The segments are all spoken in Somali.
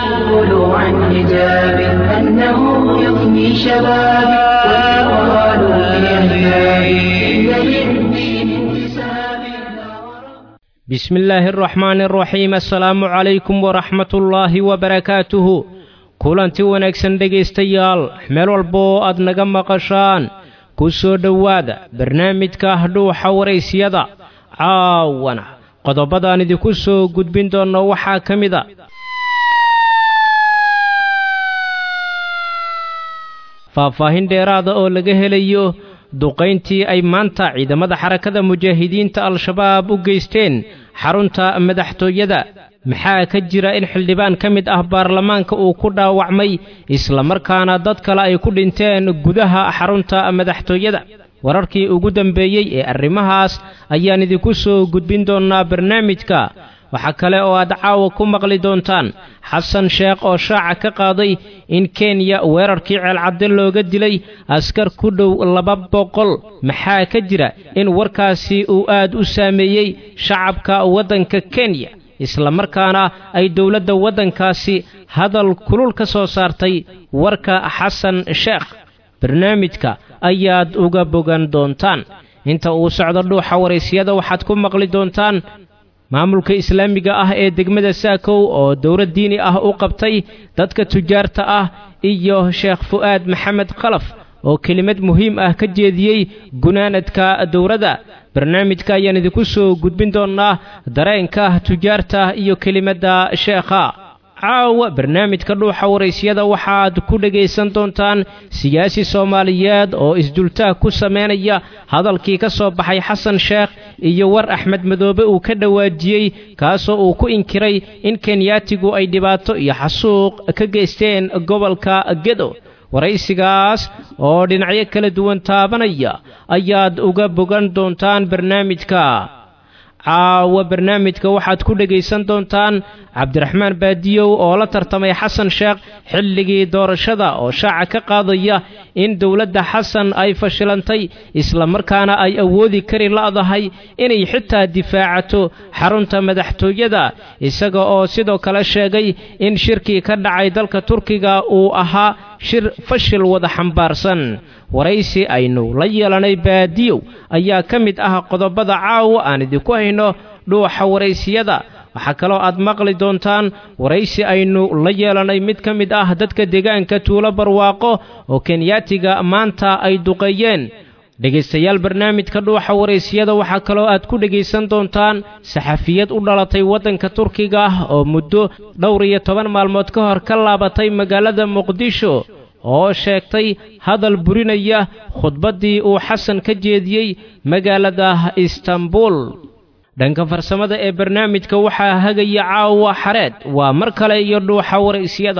يقول عن حجاب أنه يفني شبابي والقرآن في أحبابي إن للدين انتسابي بسم الله الرحمن الرحيم السلام عليكم ورحمة الله وبركاته kulanti wanaagsan dhegaystayaal meel walba oo aad naga maqashaan ku soo dhowaada barnaamijka dhuuxa waraysyada caawana qodobadaan idinku soo gudbin doonno waxaa ka mid a faahfaahin dheeraada oo laga helayo duqayntii ay maanta ciidamada xarakada mujaahidiinta al-shabaab u geysteen xarunta madaxtooyada maxaa ka jira in xildhibaan ka mid ah baarlamaanka uu ku dhaawacmay islamarkaana dad kale ay ku dhinteen gudaha xarunta madaxtooyada wararkii ugu dambeeyey ee arrimahaas ayaan idinku soo gudbin doonnaa barnaamijka waxaa kale oo aad caawa ku maqli doontaan xasan sheekh oo shaaca ka qaaday in kenya weerarkii ceelcadde looga dilay askar ku dhow laba boqol maxaa ka jira in warkaasi uu aad u saameeyey shacabka waddanka kenya islamarkaana ay dowladda waddankaasi hadal kulul ka soo saartay warka xasan sheekh barnaamijka ayaad uga bogan doontaan inta uu socdo dhuuxa waraysyada waxaad ku maqli doontaan maamulka islaamiga ah ee degmada saakow oo dowlad diini ah u qabtay dadka tujaarta ah iyo sheekh fu'aad maxamed khalaf oo kelimad muhiim ah ka jeediyey gunaanadka dowladda barnaamijka ayaan idinku soo gudbin doonnaa dareenka tujaarta iyo kelimadda sheekha caawa barnaamijka dhuuxa waraysyada waxaad ku dhegaysan doontaan siyaasi soomaaliyeed oo isdultaag ku samaynaya hadalkii ka soo baxay xasan sheekh iyo war axmed madoobe uu ka dhawaajiyey kaasoo uu ku inkiray in kenyaatigu ay dhibaato iyo xasuuq ka geysteen gobolka gedo waraysigaas oo dhinacyo kala duwan taabanaya ayaad uga bogan doontaan barnaamijka caawa barnaamijka waxaad ku dhegaysan doontaan cabdiraxmaan baadiyow oo la tartamay xasan sheekh xilligii doorashada oo shaaca ka qaadaya in dowladda xasan ay fashilantay islamarkaana ay awoodi kari la'dahay inay xitaa difaacato xarunta madaxtooyada isaga oo sidoo kale sheegay in shirkii ka dhacay dalka turkiga uu ahaa shir fashil wada xambaarsan waraysi aynu la yeelanay baadiyow ayaa ka mid ah qodobada caawa aan idinku hayno dhuuxa waraysiyada waxaa kaloo aad maqli doontaan waraysi aynu la yeelanay mid ka mid ah dadka deegaanka tuulo barwaaqo oo kenyaatiga maanta ay duqeeyeen dhegaystayaal barnaamijka dhuuxa waraysiyada waxaa kaloo aad ku dhegaysan doontaan saxafiyad u dhalatay waddanka turkiga ah oo muddo dhowr iyo toban maalmood ka hor ka laabatay magaalada muqdisho oo sheegtay hadal burinaya khudbaddii uu xasan ka jeediyey magaalada istanbul dhanka farsamada ee barnaamijka waxaa hagaya caawa xareed waa mar kale iyo dhuuxa waraysyada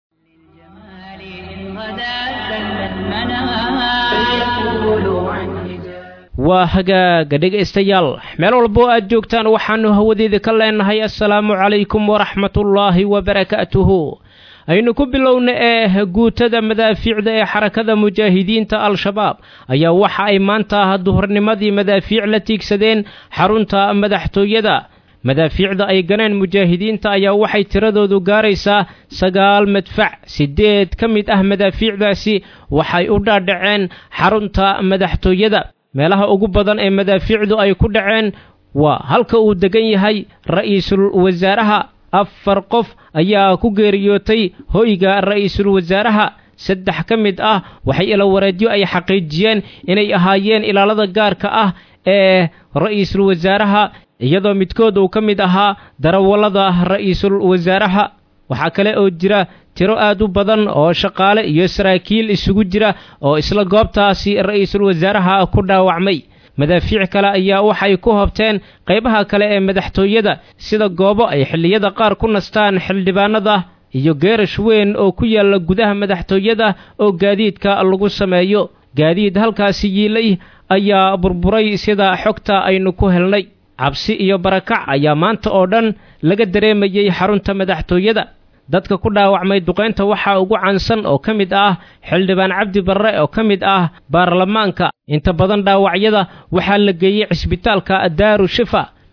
waa hagaaga dhegaystayaal meel walba oo aad joogtaan waxaannu hawadeeda ka leenahay assalaamu calaykum waraxmatullaahi wabarakaatuhu aynu ku bilowna ee guutada madaafiicda ee xarakada mujaahidiinta al-shabaab ayaa waxa ay maanta duhurnimadii madaafiic la tiigsadeen xarunta madaxtooyada madaafiicda ay ganeen mujaahidiinta ayaa waxay tiradoodu gaaraysaa sagaal madfac siddeed ka mid ah madaafiicdaasi waxay u dhaadhaceen xarunta madaxtooyada meelaha ugu badan ee madaafiicdu ay ku dhaceen waa halka uu degan yahay ra'iisul wasaaraha afar qof ayaa ku geeriyootay hoyga ra'iisul wasaaraha saddex ka mid ah waxay ilawareedyo ay xaqiijiyeen inay ahaayeen ilaalada gaarka ah ee ra'iisul wasaaraha iyadoo midkood uu ka mid ahaa darawallada ra'iisul wasaaraha waxaa kale oo jira tiro aad u badan oo shaqaale iyo saraakiil isugu jira oo isla goobtaasi ra'iisul wasaaraha ku dhaawacmay madaafiic kale ayaa waxay ku hobteen qaybaha kale ee madaxtooyada sida goobo ay xilliyada qaar ku nastaan xildhibaanada iyo geerash weyn oo ku yaalla gudaha madaxtooyada oo gaadiidka lagu sameeyo gaadiid halkaasi yiilay ayaa burburay sida xogta aynu ku helnay cabsi iyo barakac ayaa maanta oo dhan laga dareemayey xarunta madaxtooyada dadka ku dhaawacmay duqaynta waxaa ugu caansan oo ka mid ah xildhibaan cabdi barre oo ka mid ah baarlamaanka inta badan dhaawacyada waxaa la geeyey cisbitaalka daaru shifa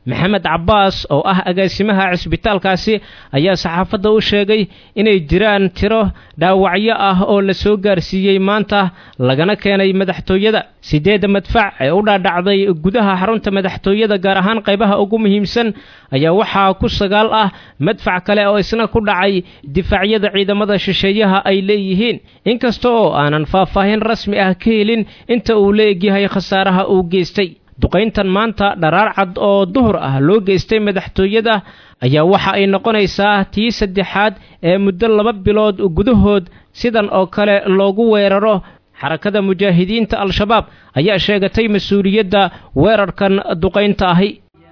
maxamed cabbaas oo ah agaasimaha cisbitaalkaasi ayaa saxaafadda u sheegay inay jiraan tiro dhaawacyo ah oo la soo gaarsiiyey maanta lagana keenay madaxtooyada siddeedda madfac ee u dhaadhacday gudaha xarunta madaxtooyada gaar ahaan qaybaha ugu muhiimsan ayaa waxaa ku sagaal ah madfac kale oo isna ku dhacay difaacyada ciidamada shisheeyaha ay leeyihiin inkasta oo aanan faahfaahin rasmi ah ka helin inta uu la egyahay khasaaraha uu geystay duqayntan maanta dharaar cad oo duhur ah loo geystay madaxtooyada ayaa waxa ay noqonaysaa tii saddexaad ee muddo laba bilood gudahood sidan oo kale loogu weeraro xarakada mujaahidiinta al-shabaab ayaa sheegatay mas-uuliyadda weerarkan duqaynta ahi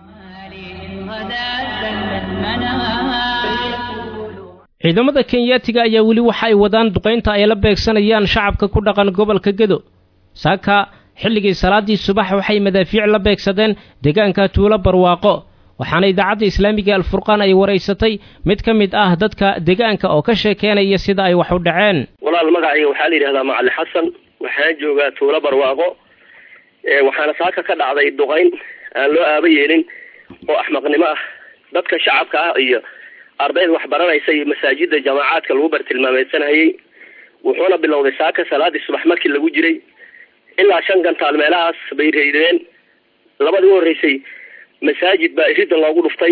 ciidamada kenyaatiga ayaa weli waxa ay wadaan duqaynta ay la beegsanayaan shacabka ku dhaqan gobolka gedo saaka xilligii salaaddii subax waxay madaafiic la beegsadeen deegaanka tuulo barwaaqo waxaana idaacadda islaamiga alfurqaan ay waraysatay mid ka mid ah dadka deegaanka oo ka sheekeynaya sida ay wax u dhaceen walaal magacayga waxaa la yidhahdaa macali xasan waxaan joogaa tuulo barwaaqo waxaana saaka ka dhacday duqayn aan loo aaba yeelin oo axmaqnimo ah dadka shacabka ah iyo ardayda wax baranaysa iyo masaajida jamaacaadka lagu bartilmaameysanayay wuxuuna bilowday saaka salaadii subax markii lagu jiray ilaa shan gantaal meelahaas bay reydeen labadii u horreysay masaajid baa iridan loogu dhuftay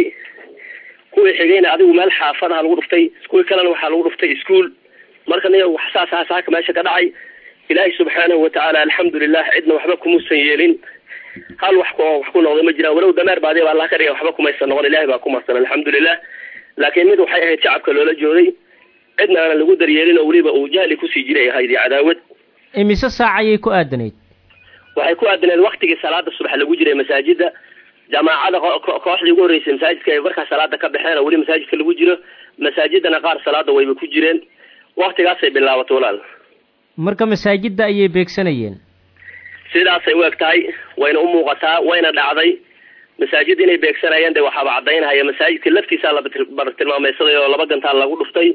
kuwii xigayna adigu meel xaafadaha lagu dhuftay kuwii kalena waxaa lagu dhuftay iskuol marka niga wax saas aha saaka meesha ka dhacay ilaahay subxaanahu watacaala alxamdulilah cidna waxba kumuusan yeelin hal wax ku wax ku noqday ma jiraan walow dameer baadiya ba allah ka dhiga waxba kumaysan noqon ilahay baa ku marsan alxamdulilah laakiin mid waxay ahayd shacabka loola jooday cidna aanan lagu daryeelin oo weliba uu jahli kusii jiray ahayd iyo cadaawad imise saac ayay ku aadanayd waxay ku aadaneed waktigii salaada subax lagu jiray masaajida jamaacada kooxdii ugu horreysay masaajidka ay markaa salaada ka baxeen oo weli masaajidka lagu jiro masaajidana qaar salaada wayba ku jireen waktigaasay bilaabatay walaal marka masaajidda ayay beegsanayeen sidaasay u eg tahay wayna u muuqataa wayna dhacday masaajid inay beegsanayeen de waxaaba caddaynahaya masaajidka laftiisaa la bartilmaameysaday oo laba gantaal lagu dhuftay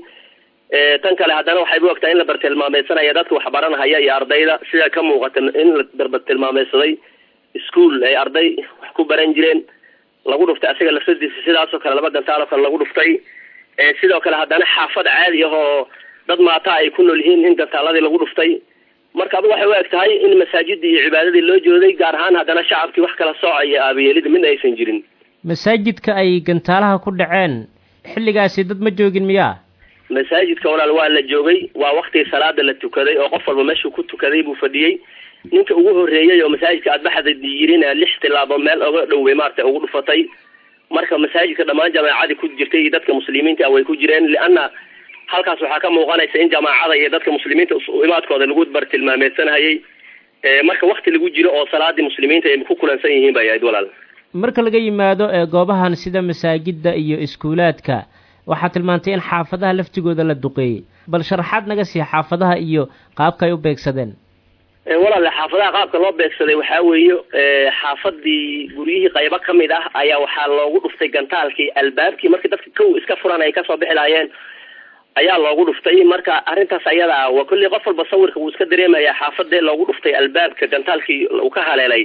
tan kale haddana waxay u ogtahay in la bartilmaameysanaya dadka wax baranahaya iyo ardayda sida ka muuqata in la bartilmaameysaday ischool ay arday wax ku baran jireen lagu dhuftay asiga lafsadiisa sidaasoo kale laba gantaal oo kale lagu dhuftay sidoo kale haddana xaafad caadi ah oo dad maata ay ku nool yihiin in gantaaladii lagu dhuftay marka adu waxay u eg tahay in masaajidii iyo cibaadadii loo jooday gaar ahaan haddana shacabkii wax kala sooca iyo aabayeelida midna aysan jirin masaajidka ay gantaalaha ku dhaceen xilligaasi dad ma joogin miyaa masaajidka walaal waa la joogay waa waktigii salaada la tukaday oo qof walba meeshuu ku tukaday buu fadhiyey ninka ugu horreeyey oo masaajidka adbaxda yirina lix tilaabo meel oga dhowey maaragtay ugu dhufatay marka masaajidka dhammaan jamaacadii ku jirtay iyo dadka muslimiinta ah way ku jireen lianna halkaas waxaa ka muuqanaysa in jamaacada iyo dadka muslimiinta imaadkooda lagu bartilmaameysanhayay marka wakti lagu jiro oo salaadii muslimiinta ay ku kulansan yihiin bay ahayd walaal marka laga yimaado goobahan sida masaajidda iyo iskuulaadka waxaa tilmaantay in xaafadaha laftigooda la duqeeyey bal sharaxaad naga sii xaafadaha iyo qaabka ay u beegsadeen walaale xaafadaha qaabka loo beegsaday waxaa weeye xaafadii guryihii qaybo ka mid ah ayaa waxaa loogu dhuftay gantaalkii albaabkii markii dadka kow iska furan ay kasoo bixi lahaayeen ayaa loogu dhuftay marka arrintaas ayada ah waa kolley qof walba sawirka wuu iska dareemayaa xaafadee loogu dhuftay albaabka gantaalkii uu ka haleelay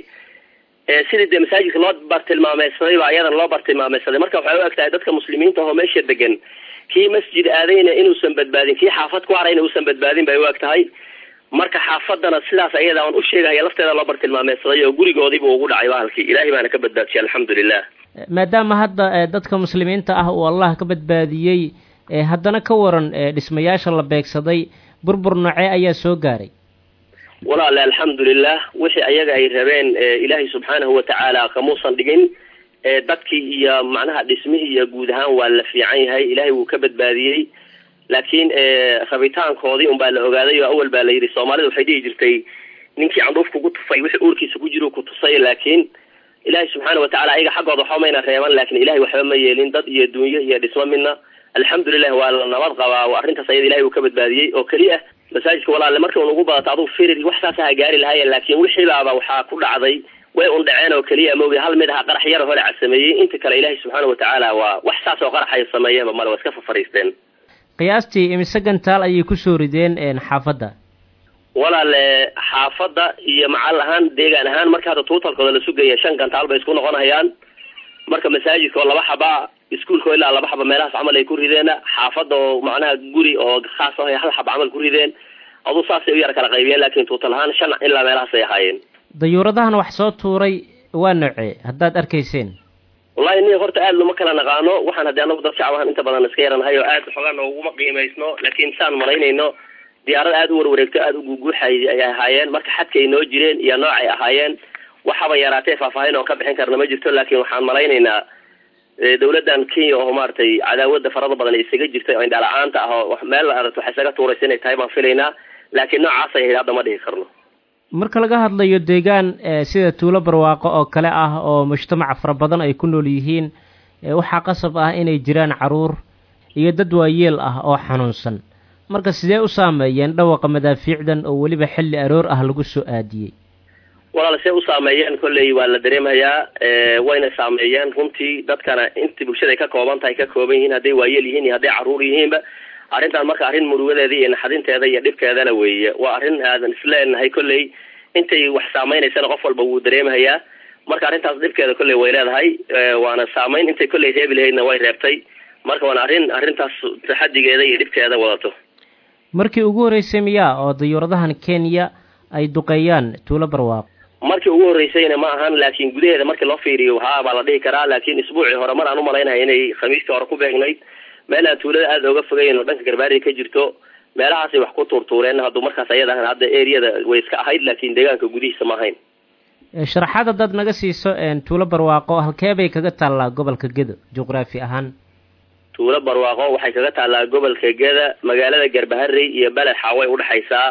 sidii dee masaajidka loo bartilmaameysaday ba ayadan loo bartilmaameysaday marka waxay u eg tahay dadka muslimiinta oo meesha degan kii masjid aadayna inuusan badbaadin kii xaafad ku harayna uusan badbaadin bay u eg tahay marka xaafadana sidaas ayada aan u sheegahaya lafteeda loo bartilmaameysaday oo gurigoodiiba ugu dhacay bahalkii ilaahay baana ka badbaadiyay alxamdulilah maadaama hadda dadka muslimiinta ah uu allah ka badbaadiyey haddana ka waran dhismayaasha la beegsaday burbur noocee ayaa soo gaaray walaale alxamdulilah wixii ayaga ay rabeen ilaahay subxaanahu watacaala kamuusan dhigin dadkii iyo macnaha dhismihii iyo guud ahaan waa la fiican yahay ilaahay wuu ka badbaadiyey laakiin rabitaankoodii unbaa la ogaaday oo awal baa la yidhi soomaalida waxay dhihi jirtay ninkii candhuuf kugu tufay wixii uurkiisa ku jiro ku tusay laakiin ilaahay subxaana watacaala ayaga xaggooda waxba mayna reeban laakiin ilahay waxba ma yeelin dad iyo dunyo iyo dhismo midna alxamdulilah waa la nabad qabaa arrintaas ayada ilahay uu ka badbaadiyey oo keliya masaajidka walaale marka un ugu badato adugu firir wax saasa ha gaari lahaayeen laakiin wixii baaba waxaa ku dhacday way un dhaceen oo keliya moogi hal mid aha qarax yara hore casameeyey inta kale ilaahay subxaana watacaala waa wax saas oo qaraxay sameeyeenba male waa iska fafariisteen qiyaastii imise gantaal ayay kusoo rideen xaafadda walaale xaafadda iyo macal ahaan deegaan ahaan marka hadda tuutalkooda la sugaya shan gantaal bay isku noqonayaan marka masaajidka oo laba xaba iskuolka oo ilaa laba xaba meelahaas camal ay ku rideen xaafadda oo macnaha guri oo khaas ah ay hal xaba camal ku rideen aduu saasay u yar kala qaybiyeen laakin tuutal ahaan shan ilaa meelahaas ay ahaayeen dayuuradahan wax soo tuuray waa noocee haddaad arkayseen wallahi ni horta aada lama kala naqaano waxaan haddii anagu dad shacab ahaan inta badan iska yaranahay oo aada xoogaa nooguma qiimaysno laakiin saan malaynayno diyaarada aada u warwareegto aada u guguuxay ay ahaayeen marka xadka ay noo jireen iyo noocay ahaayeen waxaba yaraatee faahfaahin oo ka bixin karna ma jirto laakiin waxaan malaynaynaa dawladdan kenya oo maaragtay cadaawada farada badan isaga jirtay oo indhala-aanta ah oo meel la aragto wax isaga tuuraysa inay tahay baan filaynaa laakiin noocaas ay ahayd hadda ma dhihi karno marka laga hadlayo deegaan sida tuulo barwaaqo oo kale ah oo mujtamaca fara badan ay ku nool yihiin waxaa qasab ah inay jiraan caruur iyo dad waayeel ah oo xanuunsan marka sidee u saameeyeen dhawaqa madaafiicdan oo weliba xilli aroor ah lagu soo aadiyey walaal see u saameeyeen kolley waa la dareemayaa wayna saameeyeen runtii dadkana inta bulshada ay ka kooban tahay ka kooban yihiin hadday waayeel yihiin iyo hadday caruur yihiinba arrintan marka arrin murugadeeda iyo naxadinteeda iyo dhibkeedana weeye waa arrin aadan isleenahay kolley intay wax saameynaysana qof walba wuu dareemahayaa marka arrintaas dhibkeeda kolley way leedahay waana saameyn intay kolley reebi lahaydna way reebtay marka waana arrin arrintaas taxadigeeda iyo dhibkeeda wadato markii ugu horreysay miyaa oo dayuuradahan kenya ay duqeeyaan tuulo barwaaqo markii ugu horreysayna ma ahan laakiin gudaheeda markii loo fiiriyo haa baa la dhihi karaa laakiin isbuucii hore mar aan umalaynaya inay khamiistii hore ku beegnayd meel aan tuulada aada oga fogeyn oo dhanka garbaariga ka jirto meelahaasay wax ku tuurtuureen hadduu markaas ayada hadda areada way iska ahayd laakiin deegaanka gudihiisa ma ahayn sharaxaad haddaad naga siiso tuulo barwaaqo halkee bay kaga taallaa gobolka gedo juqraafi ahaan tuulo barwaaqo waxay kaga taallaa gobolka geda magaalada garbaharey iyo beled xaaway udhexaysaa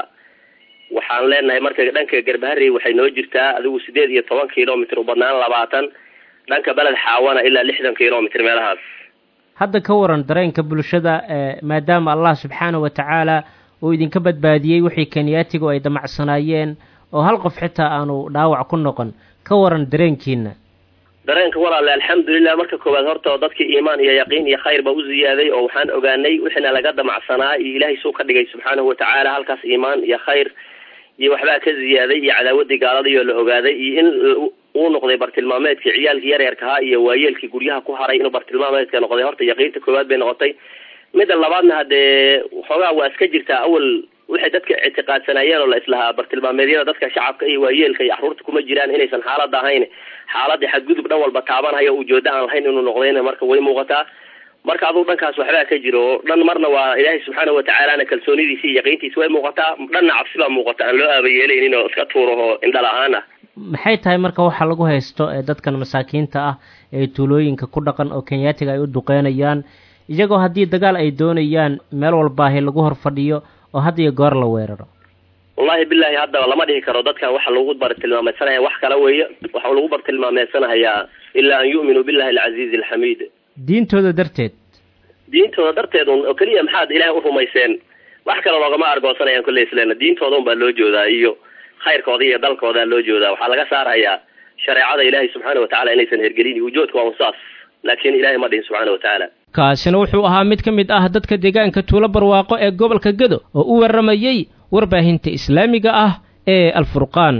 waxaan leenahay marka dhanka garbaharey waxay noo jirtaa adigu sideed iyo toban kilomitr u badnaan labaatan dhanka beled xaawana ilaa lixdan kilomitr meelahaas hadda ka waran dareenka bulshada maadaama allah subxaana wa tacaala uu idinka badbaadiyey wixii kenyaatigu ay damacsanaayeen oo hal qof xitaa aanu dhaawac ku noqon ka waran dareenkiina dareenka walaale alxamdulilah marka koowaad horta dadkii iimaan iyo yaqiin iyo khayr baa u ziyaaday oo waxaan ogaanay wixiina laga damacsanaa iyo ilaahay suu ka dhigay subxaanahu watacaala halkaas iimaan iyo khayr iyo waxbaa ka ziyaaday iyo cadaawadii gaaladii oo la ogaaday iyo in uu noqday bartilmaameedkii ciyaalkii yaryarkahaa iyo waayeelkii guryaha ku haray inuu bartilmaameedka noqday horta yaqiinta koowaad bay noqotay midda labaadna haddee xoogaa waa iska jirtaa awal waxay dadka ictiqaadsanaayeen oo la islahaa bartilmaameedyada dadka shacabka iyo waayeelka iyo caruurta kuma jiraan inaysan xaalada ahayn xaaladii xadgudub dhan walba taabanhayo ujeedo aan lahayn inuu noqdayna marka way muuqataa marka aduu dhankaas waxbaa ka jiro dhan marna waa ilaahay subxaana watacaalana kalsoonidiisi iyo yaqiintiisi way muuqataa dhanna cabsi baa muuqata aan loo aabayeelaynin oo iska tuuraho indhala-aan ah maxay tahay marka waxa lagu haysto ee dadkan masaakiinta ah ee tuulooyinka ku dhaqan oo kenyaatiga ay u duqeynayaan iyagoo haddii dagaal ay doonayaan meel walbaahi lagu hor fadhiyo oo had iyo goor la weeraro wallahi bilahi haddaba lama dhihi karo dadkan waxa lagu bartilmaameysanaya wax kala weeye waxa lagu bartilmaameysanahayaa ilaa an yu'minuu billahi alcaziizi alxamiid diintooda darteed diintooda darteed un oo keliya maxaad ilaahay u rumayseen wax kale loogama argoosanayaan kolley isleena diintooda un baa loo joodaa iyo khayrkooda iyo dalkoodaa loo joodaa waxaa laga saarayaa shareecada ilaahay subxaana watacala inaysan hergelin ujoodka waa un saas laakiin ilahay ma dhihin subxaana watacaala kaasina wuxuu ahaa mid ka mid ah dadka deegaanka tuulo barwaaqo ee gobolka gedo oo u warramayey warbaahinta islaamiga ah ee alfurqaan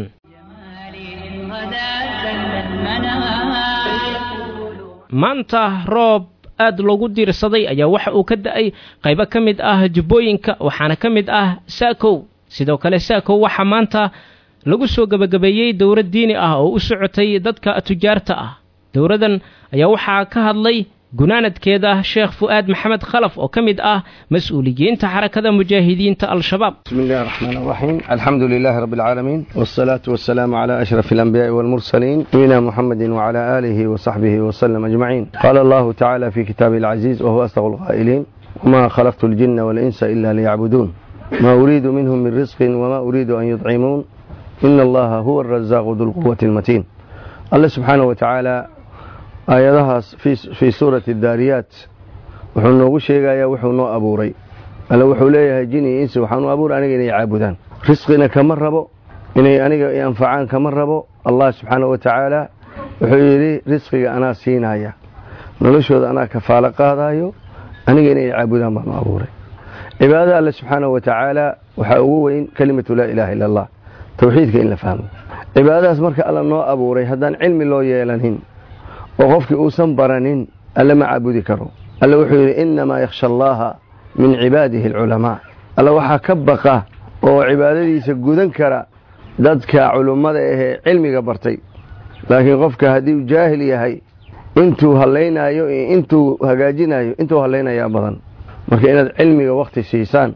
maanta roob aad loogu diirsaday ayaa waxa uu ka da-ay qaybo ka mid ah jubbooyinka waxaana ka mid ah saakow sidoo kale saakow waxaa maanta lagu soo gebagabeeyey dowlad diini ah oo u socotay dadka tujaarta ah dowladdan ayaa waxaa ka hadlay gunaanadkeeda sheekh fu'aad maxamed khalaf oo ka mid ah mas-uuliyiinta xarakada mujaahidiinta al-shabaab بسم الله الرحمن الرحيم الحمد لله رب العالمين والصلاة والسلام على أشرف الأنبياء والمرسلين نبينا محمد وعلى آله وصحبه وسلم أجمعين قال الله تعالى في كتابه العزيز وهو أصدق القائلين وما خلقت الجن والإنس إلا ليعبدون ما أريد منهم من رزق وما أريد أن يطعمون إن الله هو الرزاق ذو القوة المتين الله سبحانه وتعالى aayadahaas fii suurati daariyaat wuxuu noogu sheegayaa wuxuu noo abuuray alle wuxuu leeyahay jin iyo insi waxaan u abuuray aniga inay caabudaan risqina kama rabo inay aniga i anfacaan kama rabo allah subxaana wa tacaala wuxuu yidhi risqiga anaa siinaya noloshooda anaa kafaalo qaadayo aniga inay caabudaan baan u abuuray cibaadada alle subxaana wa tacaala waxaa ugu weyn kelimatu laa ilaaha illa allah towxiidka in la fahmo cibaadadaas marka alla noo abuuray haddaan cilmi loo yeelanin oo qofkii uusan baranin alle ma caabudi karo alle wuxuu yidhi innamaa yakhsha allaha min cibaadihi alculamaa alle waxaa ka baqa oo cibaadadiisa gudan kara dadka culummada ahee cilmiga bartay laakiin qofka haddii uu jaahil yahay intuu hallaynaayo iyo intuu hagaajinayo intuu hallaynayaa badan marka inaad cilmiga wakhti siisaan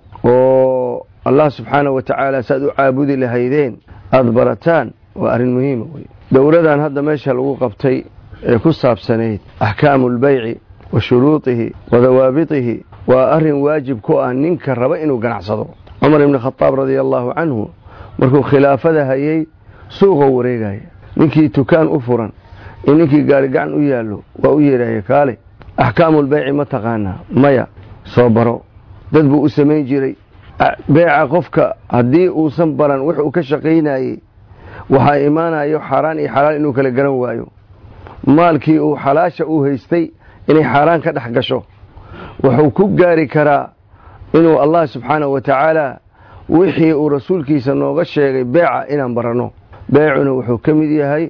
oo allah subxaana wa tacaala saaad u caabudi lahaydeen aada barataan waa arrin muhiima wey dowladan hadda meesha lagu qabtay ee ku saabsanayd axkaamu lbayci wa shuruudihi wa dawaabitihi waa arrin waajib ku ah ninka raba inuu ganacsado cumar ibni khadaab radia allaahu canhu markuu khilaafada hayay suuqa wareegaya ninkii tukaan u furan iyo ninkii gaari gacan u yaallo waa u yeedhaya kaale axkaamulbayci ma taqaanaa maya soo baro dad buu u samayn jiray beeca qofka haddii uusan baran wix uu ka shaqaynayey waxaa imaanayo xaaraan iyo xalaal inuu kala garan waayo maalkii uu xalaasha uu haystay inay xaaraan ka dhex gasho wuxuu ku gaari karaa inuu allah subxaanahu wa tacaala wixii uu rasuulkiisa nooga sheegay beeca inaan baranno beecuna wuxuu ka mid yahay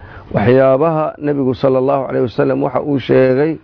waxyaabaha nebigu sala allahu caleyh wasalam waxa uu sheegay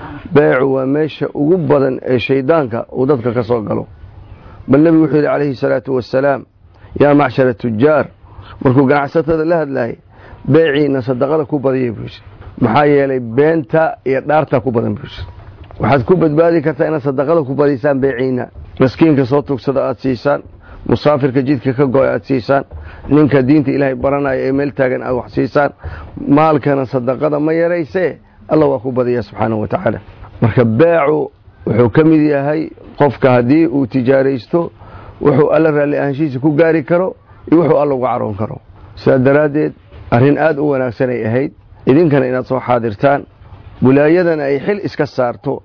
beecu waa meesha ugu badan ee shaydaanka uu dadka ka soo galo bal nebigu wuxuu yidhi calayhi salaatu wasalaam yaa macshara tujaar markuu ganacsatada la hadlayay beeciina sadaqada ku badiyay buu yidhi maxaa yeelay beenta iyo dhaarta ku badan buu yidhi waxaad ku badbaadi kartaa inaad sadaqada ku badisaan beeciina maskiinka soo tugsada aada siisaan musaafirka jidka ka go-a aada siisaan ninka diinta ilaahay baranaya ee meel taagan aad wax siisaan maalkana sadaqada ma yaraysee alla waa ku badiya subxaanahu wa tacaala marka beecu wuxuu ka mid yahay qofka haddii uu tijaaraysto wuxuu alla raalli ahaanshihiisa ku gaari karo iyo wuxuu alla uga caroon karo sidaa daraaddeed arrin aada u wanaagsanay ahayd idinkana inaad soo xaadirtaan wilaayadana ay xil iska saarto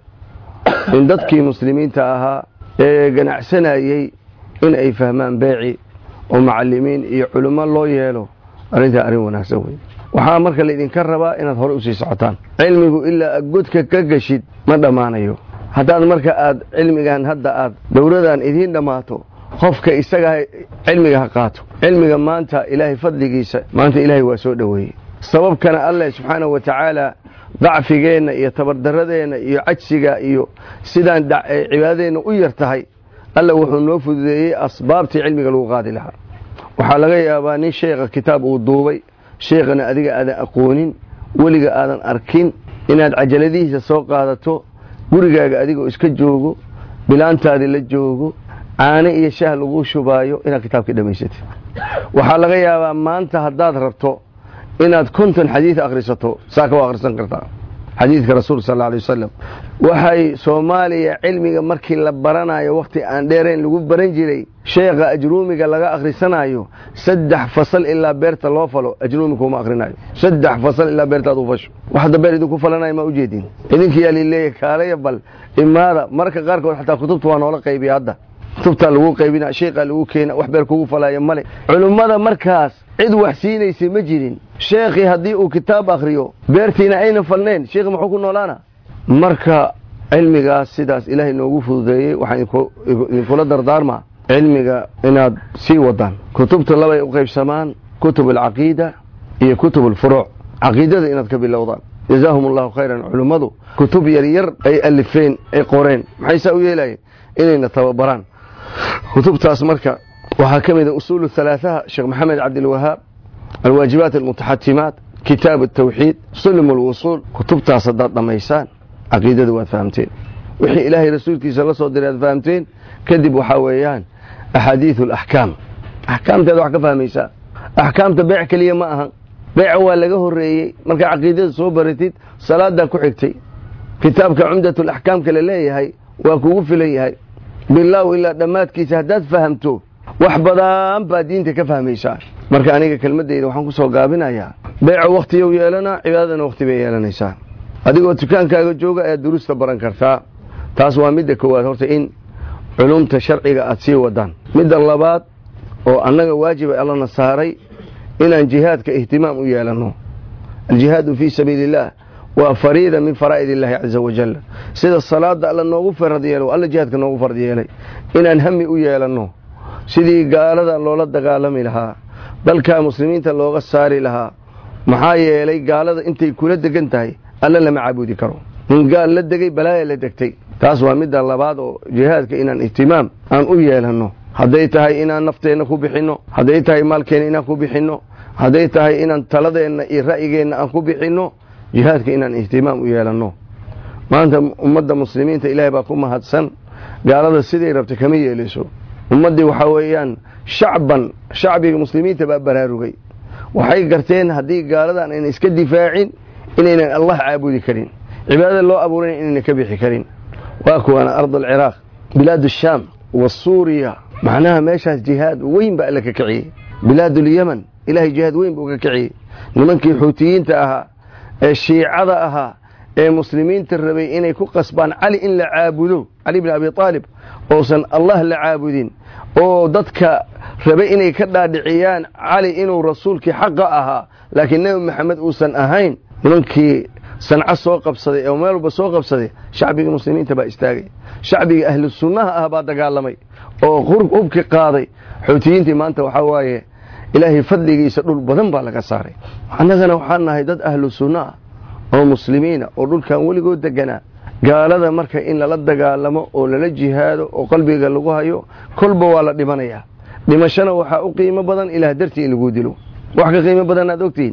in dadkii muslimiinta ahaa ee ganacsanayey in ay fahmaan beeci oo macalimiin iyo culummo loo yeelo arrintaa arrin wanaagsan wey waxaa marka laydinka rabaa inaad hore usii socotaan cilmigu ilaa godka ka geshid ma dhammaanayo haddaad marka aad cilmigan hadda aad dowladan idiin dhammaato qofka isaga cilmiga ha qaato cilmiga maanta ilaahay fadligiisa maanta ilaahay waa soo dhoweeyey sababkana alleh subxaanahu wa tacaala dacfigeenna iyo tabardaradeenna iyo cajsiga iyo sidaan cibaadadeenna u yar tahay alla wuxuu noo fududeeyey asbaabtii cilmiga lagu qaadi lahaa waxaa laga yaabaa nin sheekha kitaab uu duubay sheekhana adiga aadan aqoonin weliga aadan arkin inaad cajaladihiisa soo qaadato gurigaaga adigoo iska joogo bilaantaadii la joogo caano iyo shaah laguu shubaayo inaad kitaabkii dhammaysatid waxaa laga yaabaa maanta haddaad rabto inaad konton xadiid akhrisato saaka waa akhrisan kartaa xadiidka rasuul sal alla alay wasalam waxay soomaaliya cilmiga markii la baranayo wakhti aan dheerayn lagu baran jiray sheekha ajruumiga laga akhrisanayo saddex fasal ilaa beerta loo falo ajruumi kuma akhrinayo saddex fasal ilaa beertaad u fasho waxda beer idinku falanayo ma ujeedin idinka yaa lileeya kaalaya bal imaada marka qaarkood xataa kutubta waa noola qaybiya hadda kutubtaa lagu qaybina sheekaa lagu keena wax beer kugu falaya male culummada markaas cid wax siinaysay ma jirin sheekhii haddii uu kitaab akhriyo beertiina ayna falneen sheekhi muxuu ku noolaana marka cilmigaas sidaas ilaahay noogu fududeeyey waxaan idinkula dardaarmaa cilmiga inaad sii wadaan kutubta labay u qaybsamaan kutub alcaqiida iyo kutub alfuruuc caqiidada inaad ka bilowdaan jazaahum allahu khayran culummadu kutub yaryar ay alifeen ay qoreen maxay saa u yeelayeen inayna tababaraan kutubtaas marka waxaa ka mid a usuulu halaaثaha sheekh maxamed cabdilwahaab alwaajibaat almutaxatimaat kitaab الtawxiid sulm اlwusuul kutubtaas haddaad dhammaysaan caqiidada waad fahamteen wixii ilaahay rasuulkiisa la soo diray aad fahamteen kadib waxaa weeyaan axaadiiث اlaxkaam axkaamteeda wax ka fahmaysaa axkaamta beec keliya ma ahan beeca waa laga horeeyey markaa caqiidada soo baratid salaadaa ku xigtay kitaabka cumdat اlaxkaamka la leeyahay waa kugu filan yahay bilaaw ilaa dhammaadkiisa haddaad fahamto wax badan baa diinta ka fahmaysaa marka aniga kelmadeyda waxaan ku soo gaabinayaa beeco wakhtiyow yeelanaa cibaadadana wakhti bay yeelanaysaa adigoo dukaankaaga jooga ayaad duruusta baran kartaa taas waa midda koowaad horta in culumta sharciga aad sii wadaan midda labaad oo annaga waajiba allana saaray inaan jihaadka ihtimaam u yeelanno aljihaadu fii sabiili illaah waa fariida min faraa'id illaahi caza wajal sida salaada alla noogu farad yeelo alla jihaadka noogu farad yeelay inaan hami u yeelanno sidii gaalada loola dagaalami lahaa dalka muslimiinta looga saari lahaa maxaa yeelay gaalada intay kula degan tahay alla lama caabudi karo nin gaal la degay balaaya la degtay taas waa midda labaad oo jihaadka inaan ihtimaam aan u yeelanno hadday tahay inaan nafteenna ku bixinno hadday tahay maalkeenna inaan ku bixinno hadday tahay inaan taladeenna iyo ra'yigeenna aan ku bixinno jihaadka inaan ihtimaam u yeelanno maanta ummadda muslimiinta ilaahay baa ku mahadsan gaalada siday rabta kama yeelayso ummaddii waxaa weeyaan shacban shacbiga muslimiinta baa baraarugay waxay garteen haddii gaaladan ayna iska difaacin inaynan allah caabudi karin cibaadada loo abuuran inayna ka bixi karin waa kuwaana ard alciraaq bilaad ashaam wa suuriya macnaha meeshaas jihaad weyn baa alla ka kiciyey bilaad ulyaman ilahay jihaad weyn buu ka kiciyey nimankii xuutiyiinta ahaa ee shiicada ahaa ee muslimiinta rabay inay ku qasbaan cali in la caabudo cali bin abi aalib oosan allah la caabudin oo dadka rabay inay ka dhaadhiciyaan cali inuu rasuulkii xaqa ahaa laakiin nebi maxamed uusan ahayn nimankii sanco soo qabsaday oo meel walba soo qabsaday shacbiga muslimiinta baa istaagay shacbiga ahlu sunnaha ah baa dagaalamay oo hubki qaaday xuutiyiintii maanta waxaa waaye ilaahay fadligiisa dhul badan baa laga saaray annagana waxaan nahay dad ahlu sunna ah oo muslimiina oo dhulkan weligood deganaa gaalada marka in lala dagaalamo oo lala jihaado oo qalbiga lagu hayo kolba waa la dhimanayaa dhimashana waxaa u qiimo badan ilaah dartii in lagu dilo wax ka qiimo badan aad ogtihiin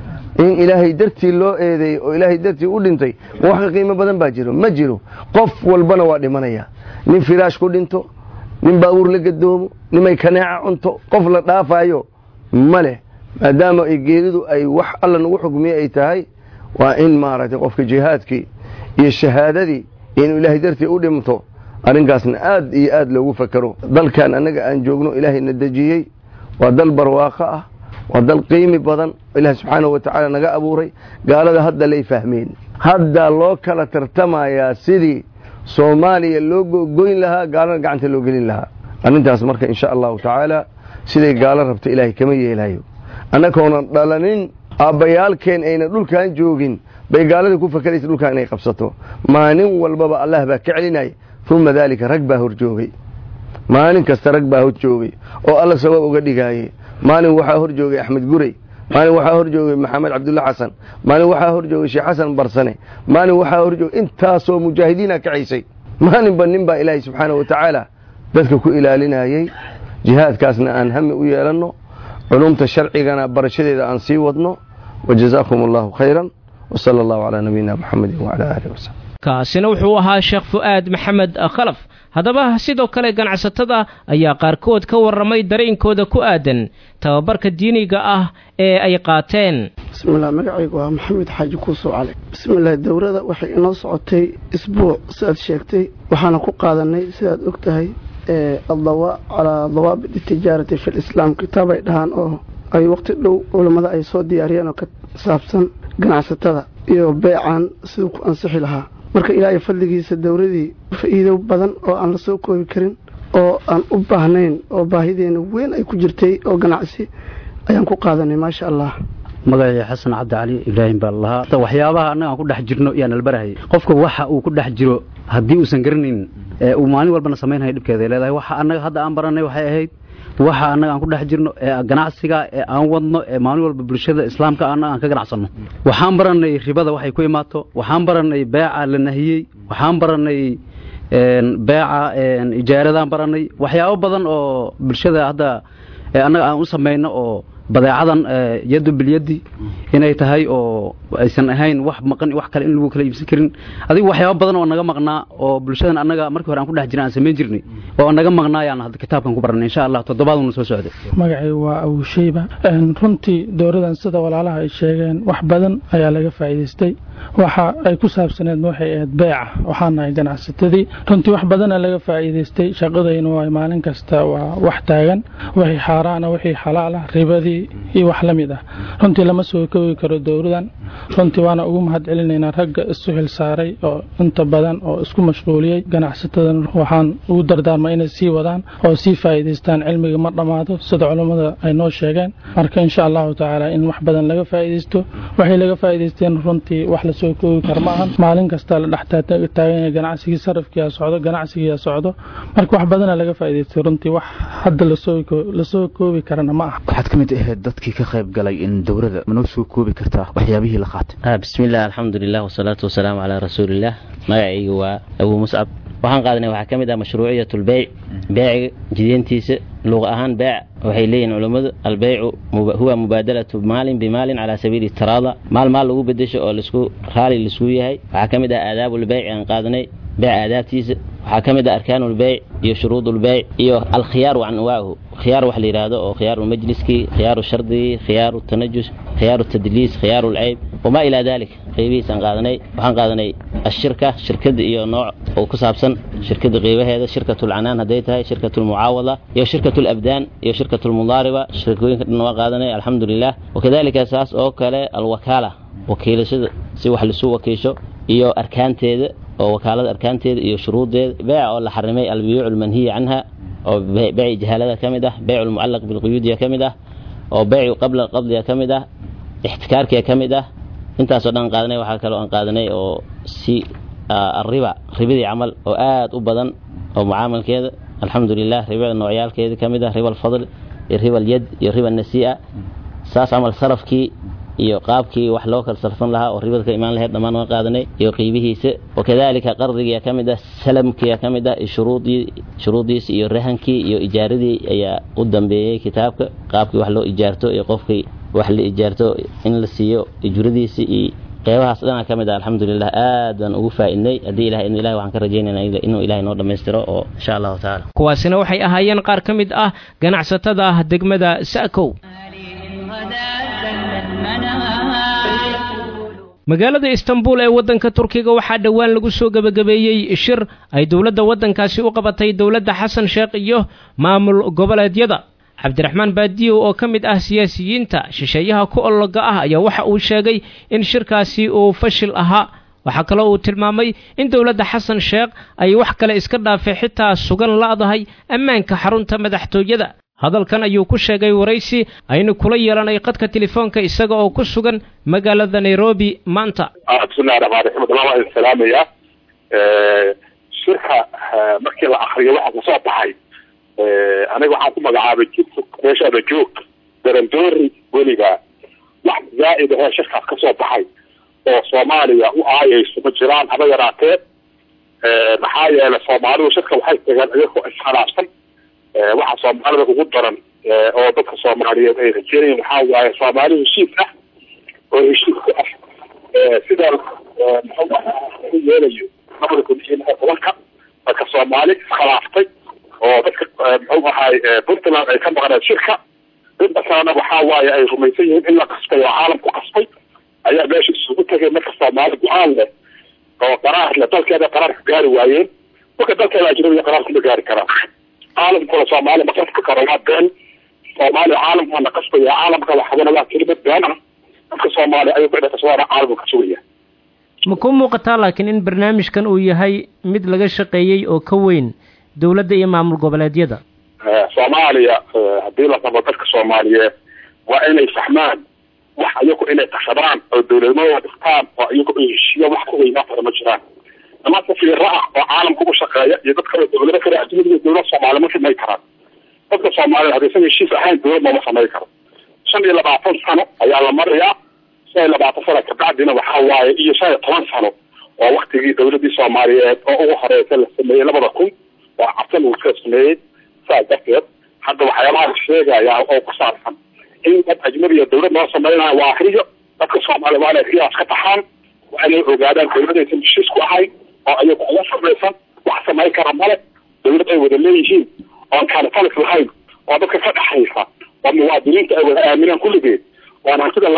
in ilaahay dartii loo eedeeyey oo ilaahay dartii u dhintay ma wax ka qiimo badan baa jiro ma jiro qof walbana waa dhimanaya nin firaash ku dhinto nin baabuur la gadoomo nimay kaneeca cunto qof la dhaafayo ma leh maadaama ay geeridu ay wax alla nagu xukmiye ay tahay waa in maaragtay qofka jihaadkii iyo shahaadadii inuu ilaahay dartii u dhinto arrinkaasna aad iyo aad loogu fakero dalkan annaga aan joogno ilaahayna dejiyey waa dal barwaaqo ah waa dal qiimi badan ilaah subxaanahu wa tacaala naga abuuray gaalada hadda lay fahmeen hadda loo kala tartamayaa sidii soomaaliya loo gogoyn lahaa gaalana gacanta loo gelin lahaa arrintaas marka insha allahu tacaala siday gaalo rabta ilaahay kama yeelayo annagoonan dhalanin aabbayaalkeen ayna dhulkan joogin bay gaalada ku fakeraysa dhulkan inay qabsato maalin walbaba allah baa ka celinaya uma daalika rag baa hor joogay maalin kasta rag baa hor joogay oo alla sabab uga dhigaaye maalin waxaa hor joogay axmed gurey maalin waxaa hor joogay maxamed cabdulla xasan maalin waxaa hor joogay sheekh xasan barsane maalin waxaa hor joogay intaasoo mujaahidiina kacaysay maalinba nin baa ilaahay subxaana wa tacaala dadka ku ilaalinayey jihaadkaasna aan hami u yeelanno culumta sharcigana barashadeeda aan sii wadno wajazaakum allahu khayran wsala allahu calaa nabiyina muxamedin wacala aalihi wasaxbi kaasina wuxuu ahaa sheekh fu'aad maxamed khalaf haddaba sidoo kale ganacsatada ayaa qaarkood ka warramay dareenkooda ku aadan tababarka diiniga ah ee ay qaateen bismillaah magacaygu waa maxamed xaaji kuusoo cali bismillaah dowrada waxay inoo socotay isbuuc siaad sheegtay waxaana ku qaadanay sidaad og tahay addawa calaa dawaabit itijaarati fi lislaam kitaab ay dhahaan oo ay waqti dhow culammada ay soo diyaariyeen oo ka saabsan ganacsatada iyo beecan siduu ku ansixi lahaa marka ilaahay fadligiisa dowladii faa'iido badan oo aan la soo koobi karin oo aan u baahnayn oo baahideena weyn ay ku jirtay oo ganacsi ayaan ku qaadanay maasha allah magacii xasan cabdi cali ibraahim baa lahaa waxyaabaha annaga aan ku dhex jirno yaan albarahayay qofka waxa uu ku dhex jiro haddii uusan garanaynin uu maalin walbana samaynhayo dhibkeeda ay leedahay waxa annaga hadda aan baranay waxay ahayd waxa annaga aan ku dhex jirno ee ganacsiga ee aan wadno ee maalin walba bulshada islaamka annaga aan ka ganacsanno waxaan baranay ribada waxay ku imaato waxaan baranay beeca la nahiyey waxaan baranay beeca ijaaradaan baranay waxyaabo badan oo bulshada hadda annaga aan u samayno oo badeecadan yadu bilyadi inay tahay oo aysan ahayn wax maqan wax kale in lagu kala iibsan karin adiga waxyaabo badan oo naga maqnaa oo bulshadan annaga markii hore aan ku dhex jiran aan samayn jirnay oo naga maqnaayaan hadda kitaabkan ku baranay insha allah toddobaaduna soo socday magacay waa awushayba runtii dowladan sida walaalaha ay sheegeen wax badan ayaa laga faa'iidaystay waxa ay ku saabsaneed waxay ahayd beeca waxaan nahay ganacsatadii runtii wax badana laga faa'iidaystay shaqadaynu waa maalin kasta waa wax taagan wixii xaaraana wixii xalaala ribadii iyo wax la mid ah runtii lama soo koogi karo dowladan runtii waana ugu mahad celinaynaa ragga isu xil saaray oo inta badan oo isku mashquuliyey ganacsatadan waxaan ugu dardaarma inay sii wadaan oo sii faa'iidaystaan cilmiga ma dhammaado sida culummada ay noo sheegeen marka insha allahu tacaala in wax badan laga faa'iidaysto waxay laga faa'iidaysteen runtii wax la soo koogi karo ma ahan maalin kasta la dhex taagan yahay ganacsigii sarafkiyaa socdo ganacsigiyaa socdo marka wax badana laga faa'iidaystay runtii wax hadda lasoo koobi karana ma aha waxaad ka mid ahayd ahayd dadkii ka qayb galay in dowladda manoo soo koobi kartaa waxyaabihii la qaatay bismillaah alxamdulilah wasalaatu wasalaamu calaa rasuulillaah magacayga waa abuu muscab waxaan qaadanay waxaa ka mid ah mashruuciyat lbeyc beeciga jideentiisa luqa ahaan beec waxay leeyihin culummadu albeycu huwa mubaadalatu maalin bimaalin calaa sabiili taraada maal maal lagu bedesho oo lasku raali laisku yahay waxaa ka mid ah aadaabulbeyc aan qaadanay beec aadaabtiisa waxaa ka mid ah arkaanulbeyc iyo shuruudulbeyc iyo alkhiyaar wa anwaahu khiyaar wax la yidhaahdo oo khiyaaru majliskii khiyaaru shardigii khiyaaru tanajus khiyaaru tadliis khiyaaru lceyb wamaa ilaa dalik qeybihiisaan qaadanay waxaan qaadanay ashirka shirkada iyo nooc oo ku saabsan shirkada qeybaheeda shirkatulcanaan hadday tahay shirkatulmucaawada iyo shirkatulabdaan iyo shirkatulmudaariba shirkooyinka dhan waa qaadanay alxamdulilah wakadalika saas oo kale alwakaala wakiilashada si wax lasu wakiisho iyo arkaanteeda oo wakaalada arkaanteeda iyo shuruudeeda beeca oo la xarimay albiyuuc almanhiya canha oo beyci jahaalada ka mid ah beycu lmucallaq bilquyuudiya ka mid ah oo beycu qabla qabdiga ka mid ah ixtikaarkiga ka mid ah intaasoo dhan qaadanay waxaa kaloo aan qaadanay oo si ariba ribadii camal oo aad u badan oo mucaamalkeeda alxamdulilah ribada noocyaalkeeda ka mid ah riba alfadl iyo riba alyad iyo riba nasii'a saas camal sarafkii iyo qaabkii wax loo kala sarfan lahaa oo ribada ka imaan lahayd dhammaan waan qaadanay iyo qiibihiisa wakadalika qardigia ka mid ah salamkia ka mid ah shuruudii shuruudiisi iyo rahankii iyo ijaaradii ayaa u dambeeyey kitaabka qaabkii wax loo ijaarto iyo qofkii wax la ijaarto in la siiyo ijradiisi iyo qeybahaas dhanaa ka mid ah alxamdulilah aad baan ugu faaidnay haddii ilahay idnu ilahi waxaan ka rajaynayna inuu ilahay noo dhammaystiro oo insha allahu tacaala kuwaasina waxay ahaayeen qaar ka mid ah ganacsatada ah degmada sa'kow magaalada istanbul ee waddanka turkiga waxaa dhowaan lagu soo gebagabeeyey shir ay dowladda waddankaasi u qabatay dowladda xasan sheekh iyo maamul goboleedyada cabdiraxmaan baadiyow oo ka mid ah siyaasiyiinta shisheeyaha ku ologa ah ayaa waxa uu sheegay in shirkaasi uu fashil ahaa waxaa kaloo uu tilmaamay in dowladda xasan sheekh ay wax kale iska dhaafay xitaa sugan la'dahay ammaanka xarunta madaxtooyada hadalkan ayuu ku sheegay waraysi aynu kula yeelanay qadka telefoonka isaga oo ku sugan magaalada nairobi maanta bismillahi raxmaan raxiim dhamaan waa idin salaamaya shirka markii la akriyo waxa kasoo baxay aniga waxaan ku magacaabay jidka meeshaada joog darandoori weliga wax zaa'id ahee shirkaas kasoo baxay oo soomaaliya u aayayso ma jiraan haba yaraatee maxaa yeelay soomaalidu shirka waxay tageen iyagoo iskhilaafsan waxa soomaalida ugu daran oo dadka soomaaliyeed ay rajeynayeen waxaa waaye soomaali heshiis ah oo heshiiska ah sida muxuu yeelayo labada kun iyo lix tobanka dadka soomaali iskhilaaftay oo dadka muxuu ahaay puntland ay ka maqneen shirka inta kalena waxaa waaye ay rumaysan yihiin in la qasbay oo caalamku qasbay ayaa meesha isugu tegay marka soomaali go-aan leh oo qaraar leh dalkeeda qaraarka gaari waayeen marka dalkeeda ajnabiga qaraarka ma gaari karaan caalamkuna soomaali ma qasbi karo waa been soomaaliya caalamkaa na qasbaya caalamka waxadana waa kelimad been ah dadka soomaaliya ayuu ku dhaqaswaana caalamka ka sugaya ma ku muuqataa laakiin in barnaamijkan uu yahay mid laga shaqeeyey oo ka weyn dowladda iyo maamul goboleedyada soomaaliya haddii la rabo dadka soomaaliyeed waa inay fahmaan wax iyagu inay tashadaan oo dowladnimada dhigtaan oo iyagu ay heshiiya wax ka weynaa kara ma jiraan dama safiiro ah oo caalamka u shaqeeya iyo dad kale dowlado kale adduunyada dowlad soomaali ma samay karaan dadka soomaaliya haddaysan heshiis ahayn dowlad looma samay karo shan iyo labaatan sano ayaa la marayaa shan iyo labaatan sano kabacdina waxaa waaye iyo shan iyo toban sano oo waktigii dowladii soomaaliyeed oo ugu horeysa la sameeyey labada kun oo cabsan uu iska sameeyey saas darteed hadda waxyaabaha la sheegaya oo ku saabsan in dad ajnabiya dowlad loo sameynaya waa riyo dadka soomaaliya waa inay riyaas ka taxaan waa inay ogaadaan dowladaysan heshiis ku ahayn oo ayagu uga samaysan wax samayn kara male dowlad ay wada leeyihiin oon kaanatalis lahayn oo dadka ka dhexaysa oo muwaadiniinta ay wada aaminaan kulligeed oon hantida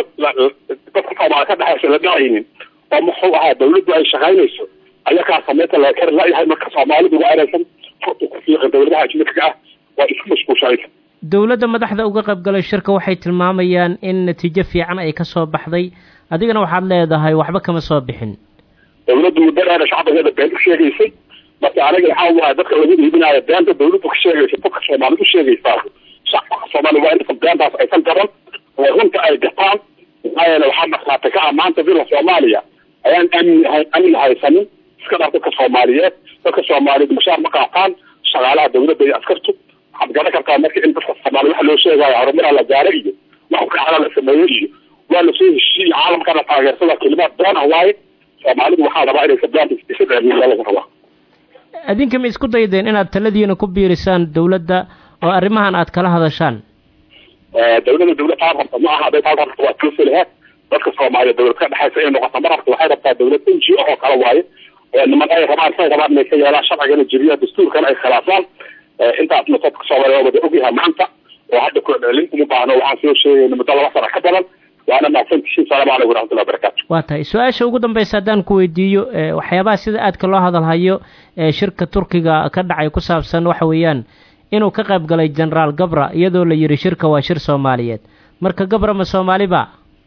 dadka soomaaliya ka dhexaysa la dhacaynin oo muxuu ahaa dowladdu ay shaqaynayso ayakaa samaynta laga kari layahay marka soomaalidu waa inaysan furta ku fiiqin dowladaha ajnabiga ah waa isku mashquulshanaysa dowladda madaxda uga qayb galay shirka waxay tilmaamayaan in natiijo fiican ay ka soo baxday adigana waxaad leedahay waxba kama soo bixin dowladdu muddo dheer shacbigeeda been u sheegaysay marka aniga waxaa waaye dadka lagu iibinayo beenta dowladdu ka sheegaysa dadka soomaalida u sheegaysaa shacabka soomaaliya waa in beentaas aysan gaban oo runta ay gataan maxaa yeele waxaa markhaati ka ah maanta bila soomaaliya ayaan amni amni haysanin iska dhaaf dadka soomaaliyeed dadka soomaaliyeed mushaar ma qaataan shaqaalaha dowladda iyo askartu waxaad garan kartaa marka in dadka soomaaliya waxa loo sheegayo horumaraa la gaaro iyo wax kacala la sameeyo iyo waa lasoo heshiiyey caalamkana taageersada kelimaad doona waaye soomaalidu waxaa rabaa inay sabdaanta isa dheermiyaa lagu rabaa adinka ma isku daydeen inaad taladiina ku biirisaan dowladda oo arrimahan aad kala hadashaan dawladda dawlad taa rabta ma aha haday taa rabta waa kala felihaa dadka soomaaliya dawlad ka dhexaysa inay noqoto ma rabta waxay rabtaa dawlad n g o oo kale waaye niman ay rabaan say rabaan inay ka yeelaan sharcigana jiriya dastuurkana ay khilaafaan intaasna dadka soomaaliya waa wada ogyahay maanta oo hadda ku celin uma baahno waxaan soo sheegayna muddo laba sana ka badan waana mahadsantihiin salaamu calaykum waraxmatullahi wabarakaatu waa tahay su-aasha ugu dambaysa haddaan ku weydiiyo waxyaabaha sida aadka loo hadalhayo ee shirka turkiga ka dhacay ku saabsan waxa weeyaan inuu ka qayb galay genaraal gabra iyadoo la yidhi shirka waa shir soomaaliyeed marka gabra ma soomaaliba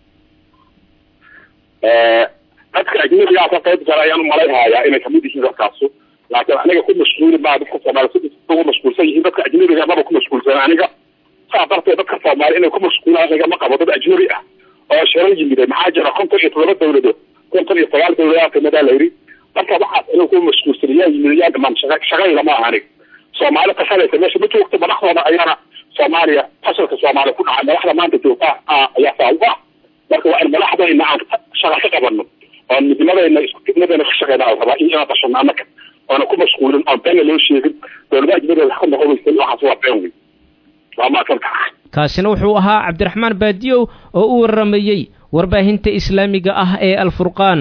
dadka ajnabigaa ka qayb gala ayaan umalayhayaa inay kamid yihiin dadkaasu laakiin aniga ku mashquuli maa dadka soomaaliya si ugu mashquulsan yihiin dadka ajnabiga maba ku mashquulsan aniga saa darteed dadka soomaaliya inay ku mashquulaan aniga ma qabo dad ajnabi ah oo shiro yimide maxaa jira konton iyo todoba dawladood konton iyo sagaal dawladaa kamidaa la yidhi marka waxaas inuu ku mashquulsan yaa yimid yaa dhamaan shaqa shaqayda ma aha aniga soomaali tashanaysa meesha ma joogto madaxdooda ayaana soomaaliya fasalka soomaaliya ku dhacay madaxda maanta joogta ayaa saa u ah marka waa in madaxdayna aan shaqa ka qabano oo midnimadayna isku midnimadayna ka shaqeyna aan rabaa inaan qashano annaka oona ku mashquulin oon beena loo sheegin dowladaha ajnabiga wax ka noqon weysan waxaas waa been wey waa maasanta kaasina wuxuu ahaa cabdiraxmaan baadiyow oo u warramayey warbaahinta islaamiga ah ee alfurqaan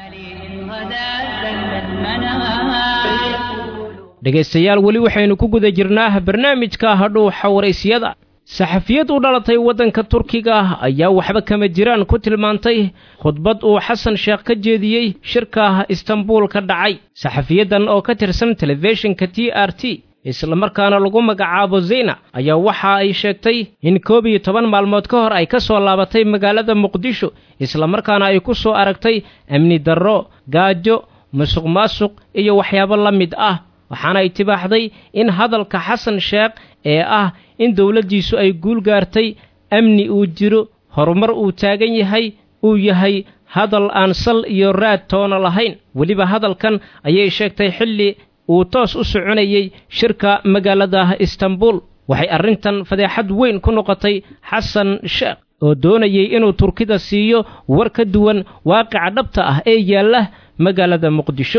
dhegaystayaal weli waxaynu ku guda jirnaa barnaamijka hadhuuxa waraysyada saxafiyad u dhalatay waddanka turkiga ayaa waxba kama jiraan ku tilmaantay khudbad uu xasan sheekh ka jeediyey shirka istanbuul ka dhacay saxafiyaddan oo ka tirsan telefishinka t r t islamarkaana lagu magacaabo zeyna ayaa waxa ay sheegtay in koob iyo toban maalmood ka hor ay ka soo laabatay magaalada muqdisho islamarkaana ay ku soo aragtay amni darro gaajo musuq maasuq iyo waxyaabo la mid ah waxaana ay tibaaxday in hadalka xasan sheekh ee ah in dowladdiisu ay guul gaartay amni uu jiro horumar uu taagan yahay uu yahay hadal aan sal iyo raad toona lahayn weliba hadalkan ayay sheegtay xilli uu toos u soconayey shirka magaalada istanbuul waxay arrintan fadeexad weyn ku noqotay xasan sheekh oo doonayay inuu turkida siiyo war ka duwan waaqica dhabta ah ee yaalla magaalada muqdisho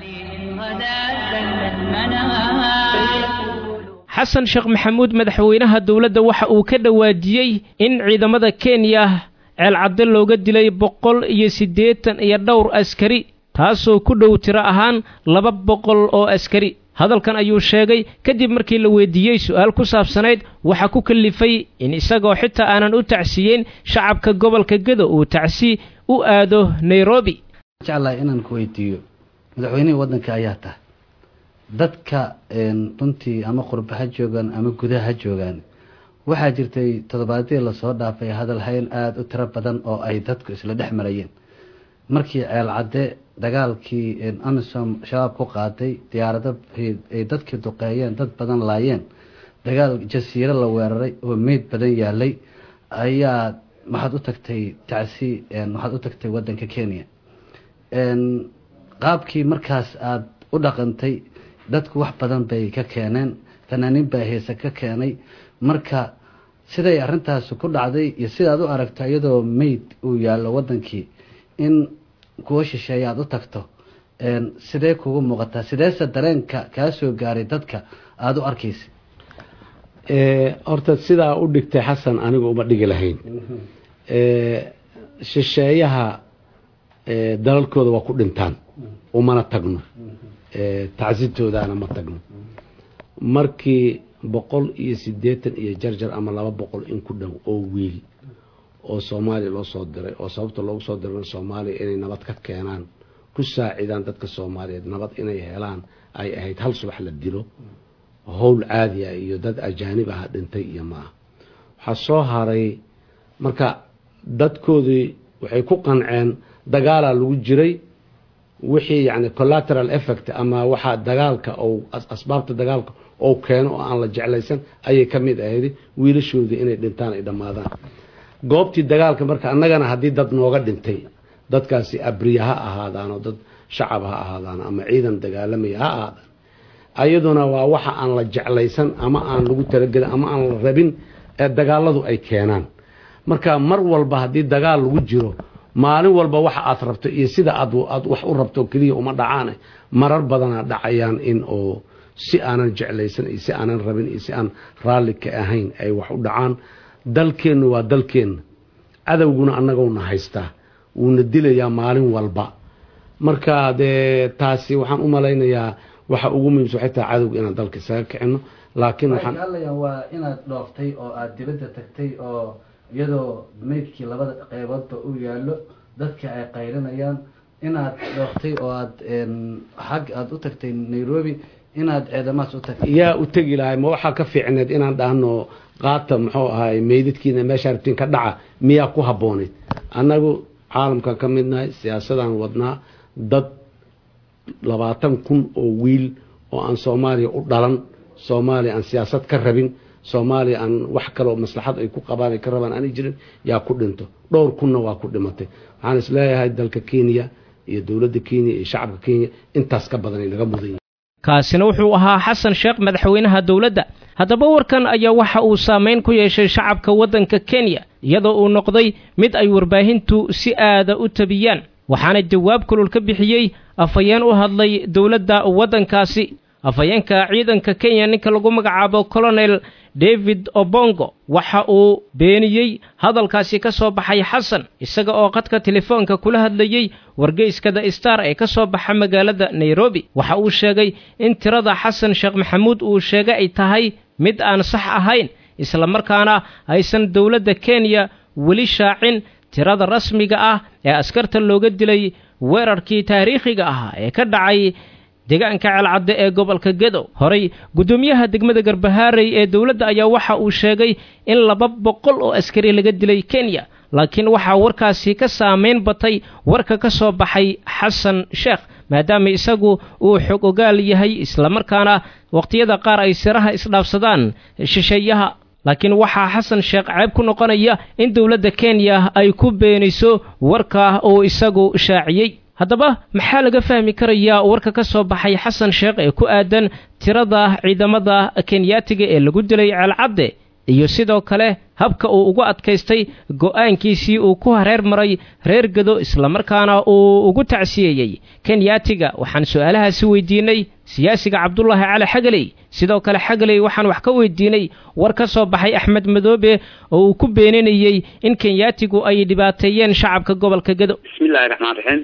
xasan sheekh maxamuud madaxweynaha dowladda waxa uu ka dhawaajiyey in ciidamada kenya ceelcadde looga dilay boqol iyo siddeetan iyo dhowr askari taasoo ku dhow tiro ahaan laba boqol oo askari hadalkan ayuu sheegay kadib markii la weydiiyey su'aal ku saabsanayd waxa ku kallifay in isagoo xitaa aanan u tacsiyeyn shacabka gobolka gedo uu tacsi u aado nairobi jeclahay inaan ku weydiiyo madaxweynihii waddanka ayaa tahay dadka runtii ama qurba ha joogaan ama gudaha ha joogaan waxaa jirtay toddobaadyadii lasoo dhaafay hadal hayn aada u tiro badan oo ay dadku isla dhex marayeen markii ceelcadde dagaalkii amisom shabaab ku qaaday diyaarado ay dadkii duqeeyeen dad badan laayeen dagaal jasiiro la weeraray oo meyd badan yaalay ayaa waxaad u tagtay tacsi waxaad u tagtay waddanka kenya qaabkii markaas aada u dhaqantay dadku wax badan bay ka keeneen fanaaniin baa heese ka keenay marka siday arrintaasi ku dhacday iyo sidaad u aragto iyadoo meyd uu yaallo waddankii in kuwo shisheeye aada u tagto sidee kugu muuqataa sideese dareenka kaa soo gaaray dadka aada u arkaysa horta sidaa u dhigtay xasan anigu uma dhigi lahayn shisheeyaha dalalkooda waa ku dhintaan umana tagno tacsitoodaana ma tagno markii boqol iyo siddeetan iyo jarjar ama laba boqol in ku dhow oo wiil oo soomaaliya loo soo diray oo sababta loogu soo diray soomaaliya inay nabad ka keenaan ku saacidaan dadka soomaaliyeed nabad inay helaan ay ahayd hal subax la dilo howl caadi ah iyo dad ajaanib ah dhintay iyo ma ah waxaa soo haray marka dadkoodii waxay ku qanceen dagaalaa lagu jiray wixii yani collateral effect ama waxaa dagaalka ou asbaabta dagaalka ou keeno oo aan la jeclaysan ayay ka mid ahayd wiilashoodii inay dhintaan ay dhammaadaan goobtii dagaalka marka annagana haddii dad nooga dhintay dadkaasi abriya ha ahaadaan oo dad shacab ha ahaadaan ama ciidan dagaalamaya ha ahaadaan ayaduna waa waxa aan la jeclaysan ama aan lagu talagelin ama aan la rabin ee dagaaladu ay keenaan marka mar walba haddii dagaal lagu jiro maalin walba waxa aad rabto iyo sida aad aad wax u rabto keliya uma dhacaane marar badanaa dhacayaan in oo si aanan jeclaysan iyo si aanan rabin iyo si aan raalli ka ahayn ay wax u dhacaan dalkeennu waa dalkeenna cadowguna annagowna haystaa wuuna dilayaa maalin walba marka dee taasi waxaan u malaynayaa waxa ugu muhiimsan waxay tahay cadowga inaan dalka isaga kicino laakiin waxaan waxaan waa inaad dhooftay oo aad dibadda tagtay oo iyadoo meydkii labada qeyboodba u yaallo dadka ay qaylinayaan inaad dhooftay oo aad xag aada u tagtay nairobi inaad ceedamaas u tagtay yaa u tegi lahay ma waxaa ka fiicneed inaan dhahno qaata muxuu ahaay meydadkiina meesha rabtiin ka dhaca miyaa ku habbooneyd annagu caalamkan ka midnahay siyaasadaan wadnaa dad labaatan kun oo wiil oo aan soomaaliya u dhalan soomaaliya aan siyaasad ka rabin soomaaliya aan wax kaloo maslaxad ay ku qabaan ay ka rabaan aanay jirin yaa ku dhinto dhowr kunna waa ku dhimatay waxaan isleeyahay dalka kenya iyo dowladda kenya iyo shacabka kenya intaas ka badan ay naga mudan yihin kaasina wuxuu ahaa xasan sheekh madaxweynaha dowladda haddaba warkan ayaa waxa uu saamayn ku yeeshay shacabka waddanka kenya iyadoo uu noqday mid ay warbaahintu si aada u tabiyaan waxaana jawaab kulul ka bixiyey afhayeen u hadlay dowladda waddankaasi afhayeenka ciidanka kenya ninka lagu magacaabo colonel david obongo waxa uu beeniyey hadalkaasi ka soo baxay xasan isaga oo qadka telefoonka kula hadlayey wargeyska the star ee ka soo baxa magaalada nairobi waxa uu sheegay in tirada xasan sheekh maxamuud uu sheegay ay tahay mid aan sax ahayn islamarkaana aysan dowladda kenya weli shaacin tirada rasmiga ah ee askarta looga dilay weerarkii taariikhiga ahaa ee ka dhacay deegaanka ceelcadde ee gobolka gedo horey guddoomiyaha degmada garbahaarey ee dowladda ayaa waxa uu sheegay in laba boqol oo askari laga dilay kenya laakiin waxaa warkaasi ka saamayn batay warka ka soo baxay xasan sheekh maadaama isagu uu xog ogaal yahay islamarkaana wakhtiyada qaar ay siraha isdhaafsadaan shisheeyaha laakiin waxaa xasan sheekh ceeb ku noqonaya in dowladda kenya ay ku beeniso warka uu isagu shaaciyey haddaba maxaa laga fahmi karayaa warka ka soo baxay xasan sheekh ee ku aadan tirada ciidamada kenyaatiga ee lagu dilay ceelcadde iyo sidoo kale habka uu ugu adkaystay go'aankiisii uu ku hareer maray reer gado islamarkaana uu ugu tacsiyeeyey kenyaatiga waxaan su'aalahaasi weydiinay siyaasiga cabdulaahi cali xagaley sidoo kale xagaley waxaan wax ka weydiinay war ka soo baxay axmed madoobe oo uu ku beeninayey in kenyaatigu ay dhibaateeyeen shacabka gobolka gado bismillahi raxmaan raxiim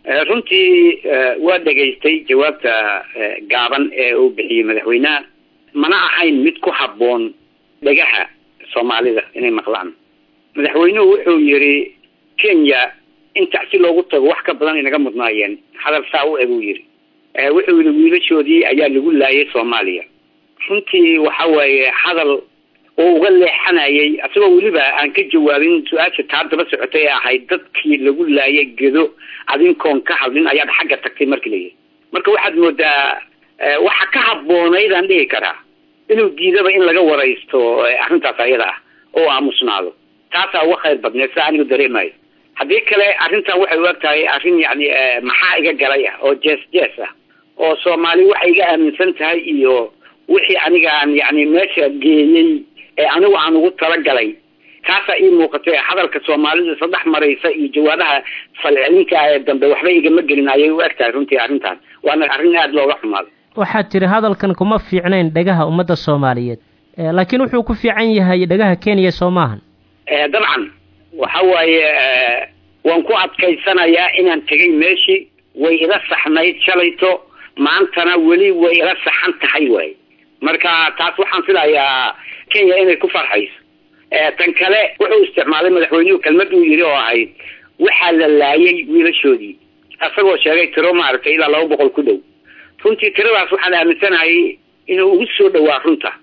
runtii waa dhegaystay jawaabta gaaban ee uu bixiyey madaxweynaha mana ahayn mid ku habboon dhagaha soomaalida inay maqlaan madaxweynuhu wuxuu yidhi kenya in tacsi loogu tago wax ka badan inaga mudnaayeen hadal saa u eg uu yidhi wuxuu yidhi wiilashoodii ayaa lagu laayay soomaaliya runtii waxa weeye hadal oo uga leexanayay asagoo weliba aan ka jawaabin su-aasha taa daba socotay ee ahayd dadkii lagu laayay gedo adinkoon ka hadlin ayaad xagga tagtay markii layihi marka waxaad moodaa waxa ka habboonayd aan dhihi karaa inuu diidaba in laga waraysto arrintaas ayada ah oo aamusnaado taasaa uga khayr badneed saa anigu dareemayo haddii kale arrintan waxay u eg tahay arrin yacni maxaa iga galay ah oo jees jees ah oo soomaali waxay iga aaminsan tahay iyo wixii aniga aan yacni meesha geeyey ee anigu aan ugu talagalay taasaa ii muuqatay hadalka soomaalida saddex maraysa iyo jawaabaha falcelinka ee dambe waxba igama gelin ayay u eg tahay runtii arrintan waana arrin aada looga xumaaday waxaad tidhi hadalkan kuma fiicnayn dhagaha ummadda soomaaliyeed laakiin wuxuu ku fiican yahay dhagaha kenya soo maahan dabcan waxa waaye waan ku adkaysanayaa inaan tegay meeshii way ila saxnayd shalayto maantana weli way ila saxan tahay waay marka taas waxaan filayaa kenya inay ku farxayso tan kale wuxuu isticmaalay madaxweynuhu kelmad uu yidhi oo ahayd waxaa la laayay wiilashoodii isagoo sheegay tiro maaragtay ilaa laba boqol ku dhow runtii tiradaas waxaan aaminsanahay inuu ugu soo dhawaa runta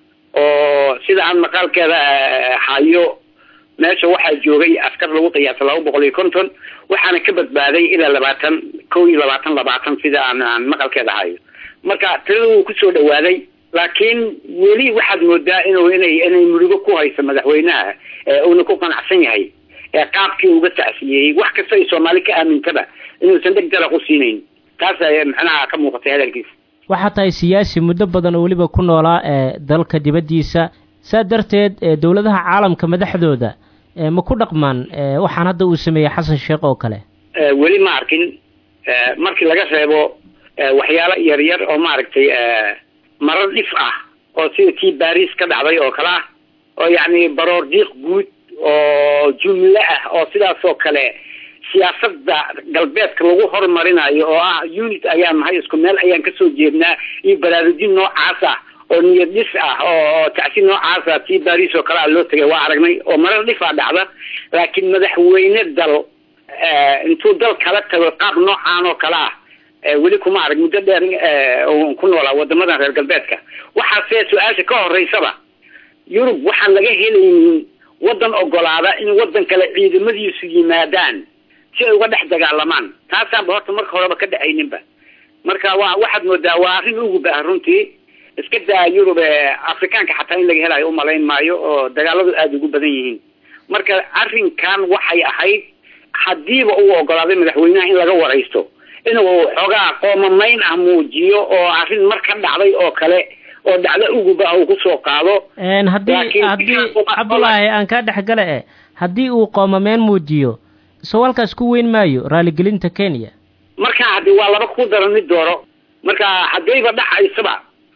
oo sida aan maqaalkeeda hayo meesha waxaa joogay askar lagu qiyaasa laba boqol iyo konton waxaana ka badbaaday ilaa labaatan kow iyo labaatan labaatan sida aan aan maqalkeeda hayo marka tirada wuu kusoo dhawaaday laakiin weli waxaad moodaa inuu inay inay murugo ku hayso madaxweynaha uuna ku qanacsan yahay ee qaabkii uga tacsiyeeyey wax kasta ay soomaali ka aamintaba inuusan dheg dalaq u siinayn taas macnaha ka muuqatay hadalkiisa waxaa tahay siyaasi muddo badan oo weliba ku noolaa ee dalka dibaddiisa saa darteed dowladaha caalamka madaxdooda ma ku dhaqmaan waxaan hadda uu sameeyey xasan sheekh oo kale weli ma arkin markii laga reebo waxyaalo yar yar oo maaragtay marar dhif ah oo sida tii baris ka dhacday oo kale ah oo yacni baroor diiq guud oo jumle ah oo sidaas oo kale siyaasada galbeedka lagu horumarinayo oo ah unit ayaan nahay isku meel ayaan kasoo jeednaa iyo baraarujin noocaas ah oo niyad dhis ah oo tacsi noocaasa tii baris oo kale a loo tegay waa aragnay oo marar dhifaa dhacda laakiin madaxweyne dal intuu dal kala tago qaab noocaan oo kale ah weli kuma arag muddo dheer ku noolaa wadamadan reer galbeedka waxaase su-aasha ka horeysaba yurub waxaan laga helaynin wadan ogolaada in wadan kale ciidamadiisu yimaadaan si ay uga dhex dagaalamaan taasaanba horta marka horeba ka dhacayninba marka wa waxaad moodaa waa arrin ugu bah runtii iska daa yurub afrikaanka xataa in laga helayo umalayn maayo oo dagaaladu aada ugu badan yihiin marka arrinkan waxay ahayd hadiiba uu ogolaaday madaxweynaha in laga waraysto inuu xoogaa qoomamayn ah muujiyo oo arrin mar ka dhacday oo kale oo dhacdo uguba uu kusoo qaado haddii haddii cabdulaahi aan kaa dhexgale e haddii uu qoomameen muujiyo soo halkaas ku weyn maayo raaligelinta kenya marka hadi waa laba ku daran mid dooro marka haddayba dhacaysaba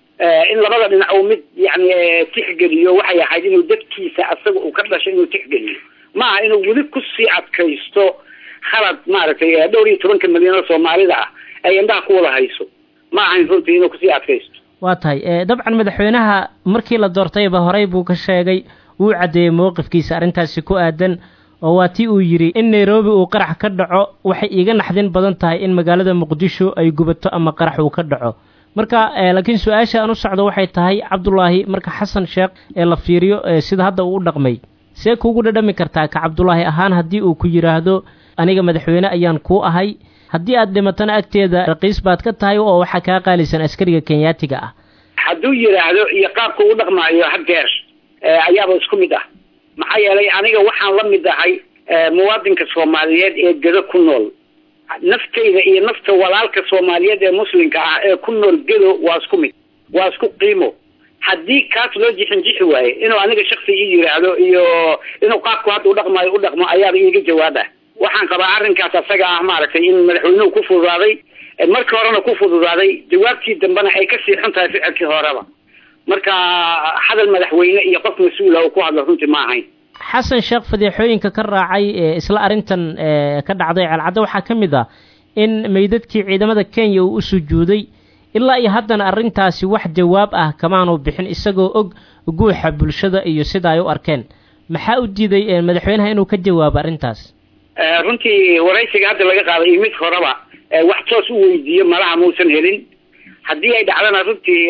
in labada dhinac uu mid yani tixgeliyo waxay ahayd inuu dadkiisa asaga uu ka dhashay inuu tixgeliyo maaha inuu weli kusii adkaysto khalad maaragtay dhowr iyo tobanka milyan oo soomaalida ah ay indhaha ku wada hayso ma ahayn runtii inuu kusii adkaysto waa tahay dabcan madaxweynaha markii la doortayba horey buu ka sheegay wuu caddeeyey mowqifkiisa arrintaasi ku aadan oo waa tii uu yidhi in nairobi uu qarax ka dhaco waxay iiga naxdin badan tahay in magaalada muqdisho ay gubato ama qarax uu ka dhaco marka laakiin su-aasha aan u socdo waxay tahay cabdulaahi marka xasan sheekh ee la fiiriyo sida hadda uu u dhaqmay see kuugu dhadhami kartaa ka cabdulaahi ahaan haddii uu ku yidhaahdo aniga madaxweyne ayaan kuu ahay haddii aad dhimatana agteeda raqiis baad ka tahay oo waxaa kaa qaalisan askariga kenyaatiga ah hadduu yidhaahdo iyo qaabka u dhaqmaayo hadeer ayaaba isku mid ah maxaa yeelay aniga waxaan la mid ahay muwaadinka soomaaliyeed ee gedo ku nool naftayda iyo nafta walaalka soomaaliyeed ee muslimka ah ee ku nool gedo waa isku mid waa isku qiimo haddii kaas loo jixin jixi waaye inuu aniga shaksi ii yidhaahdo iyo inuu qaabku hadda u dhaqmaayo u dhaqmo ayaaba iiga jawaaba waxaan qabaa arrinkaas asaga ah maaragtay in madaxweynuhu ku fududaaday markii horena ku fududaaday jawaabtii dambena ay kasii xun tahay ficilkii horeba marka hadal madaxweyne iyo qof mas-uula uu ku hadlo runtii ma ahayn xasan sheekh fadeexooyinka ka raacay isla arrintan ka dhacday ceelcadda waxaa ka mid ah in meydadkii ciidamada kenya uu u sujuuday ilaa iyo haddana arrintaasi wax jawaab ah kamaanu bixin isagoo og guuxa bulshada iyo sida ay u arkeen maxaa u diiday madaxweynaha inuu ka jawaabo arrintaas runtii waraysiga hadda laga qaaday iyo mid horeba wax toos u weydiiyo malaha muusan helin haddii ay dhacdana runtii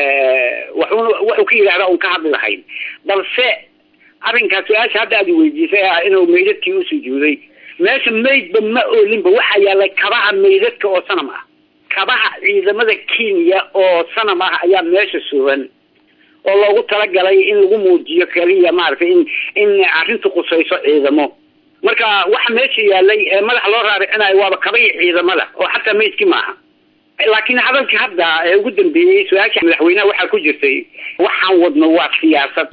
waxun wuxuu ka yidhahda un ka hadli lahayn balse arrinkaas su-aasha hadda aad weydiisay ah inuu meydadkii u sujuuday meesha meydba ma oolinba waxaa yaallay kabaha meydadka oo sanam ah kabaha ciidamada kenya oo sanam ah ayaa meesha sugan oo loogu talagalay in lagu muujiyo keliya maaragtay in in arrintu qusayso ciidamo marka waxa meesha yaalay ee madaxa loo raaricinayo waaba kabaya ciidamada oo xataa meydkii maaha laakiin hadalkii hadda ee ugu dambeeyey su-aasha madaxweynaha waxaa ku jirtay waxaan wadno waa siyaasad